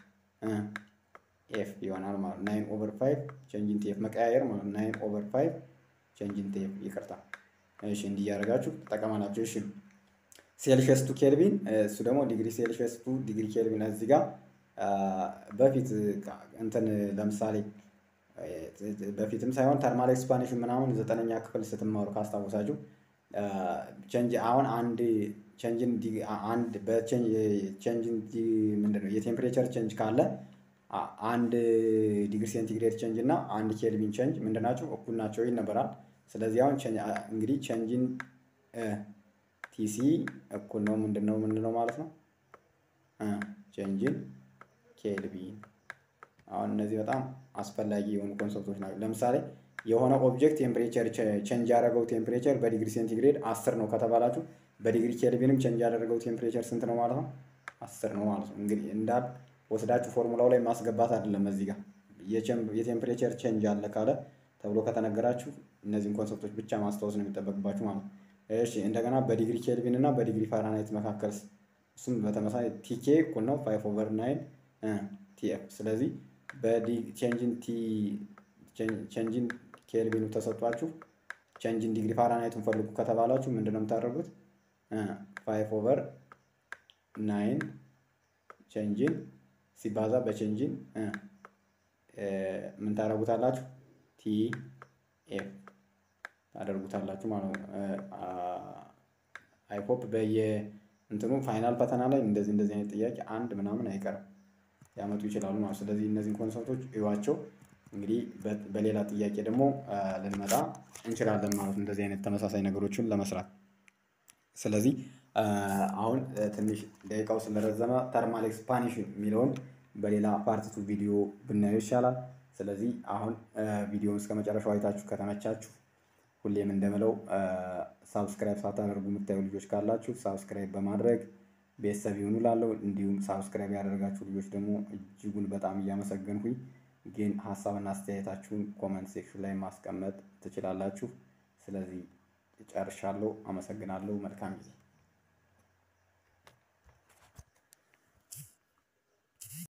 ኤፍ ይሆናል ማለት ናይን ኦቨር ፋይቭ ቸንጅን ቲ ኤፍ መቀያየር ማለት ናይን ኦቨር ፋይቭ ቸንጅን ቲ ኤፍ ይቅርታ። እሺ እንዲህ እያደረጋችሁ ተጠቀማላችሁ። እሺ ሴልሺየስ ቱ ኬልቪን እሱ ደግሞ ዲግሪ ሴልሺየስ ቱ ዲግሪ ኬልቪን እዚህ ጋር በፊት እንትን ለምሳሌ በፊትም ሳይሆን ተርማል ኤክስፓንሽን ምናምን ዘጠነኛ ክፍል ስትማሩ ካስታወሳችሁ ቸንጅ አሁን አንድ ቸንጅን አንድ በቸንጅን ምንድን ነው የቴምፕሬቸር ቼንጅ ካለ አንድ ዲግሪ ሴንቲግሬድ ቼንጅ እና አንድ ኬልቪን ቼንጅ ምንድን ናቸው? እኩል ናቸው ይነበራል። ስለዚህ አሁን እንግዲህ ቼንጅን ቲሲ እኩል ነው ምንድን ነው ምንድነው ማለት ነው ቼንጅን ኬልቪን። አሁን እነዚህ በጣም አስፈላጊ የሆኑ ኮንሰፕቶች ናቸው። ለምሳሌ የሆነ ኦብጀክት ቴምፕሬቸር ቼንጅ ያደረገው ቴምፕሬቸር በዲግሪ ሴንቲግሬድ አስር ነው ከተባላችሁ በዲግሪ ኬልቪንም ቼንጅ ያደረገው ቴምፕሬቸር ስንት ነው ማለት ነው? አስር ነው ማለት ነው። እንግዲህ እንዳል ወስዳችሁ ፎርሙላው ላይ ማስገባት አይደለም። እዚህ ጋር የቴምፕሬቸር ቼንጅ አለ ካለ ተብሎ ከተነገራችሁ እነዚህን ኮንሰፕቶች ብቻ ማስታወስ ነው የሚጠበቅባችሁ ማለት ነው። እሺ እንደገና በዲግሪ ኬልቪን እና በዲግሪ ፋራናይት መካከል እሱም በተመሳሳይ ቲኬ እኩል ነው ፋይቭ ኦቨር ናይን ቲኤፍ። ስለዚህ በቼንጅን ቲ ቼንጅን ኬልቪኑ ተሰጧችሁ ቼንጅን ዲግሪ ፋራናይቱን ፈልጉ ከተባላችሁ ምንድን ነው የምታደርጉት? ፋይቭ ኦቨር ናይን ቼንጅን ሲባዛ በቼንጅን ምን ታደርጉታላችሁ? ቲ ኤፍ ታደርጉታላችሁ ማለት ነው። አይሆፕ በየ እንትኑ ፋይናል ፈተና ላይ እንደዚህ እንደዚህ አይነት ጥያቄ አንድ ምናምን አይቀርም ያመጡ ይችላሉ ማለት። ስለዚህ እነዚህን ኮንሰፕቶች እዩዋቸው። እንግዲህ በሌላ ጥያቄ ደግሞ ልንመጣ እንችላለን ማለት ነው፣ እንደዚህ አይነት ተመሳሳይ ነገሮችን ለመስራት። ስለዚህ አሁን ትንሽ ደቂቃው ስለረዘመ ተርማል ኤክስፓንሽን የሚለውን በሌላ ፓርቲቱ ቪዲዮ ብናየው ይሻላል። ስለዚህ አሁን ቪዲዮውን እስከ መጨረሻው አይታችሁ ከተመቻችሁ ሁሌም እንደምለው ሳብስክራይብ ሳታደርጉ የምታዩ ልጆች ካላችሁ ሳብስክራይብ በማድረግ ቤተሰብ ይሁኑ ላለው እንዲሁም ሳብስክራይብ ያደረጋችሁ ልጆች ደግሞ እጅጉን በጣም እያመሰገንኩኝ ግን ሀሳብና አስተያየታችሁን ኮመንት ሴክሽን ላይ ማስቀመጥ ትችላላችሁ። ስለዚህ ጨርሻለሁ። አመሰግናለሁ። መልካም ጊዜ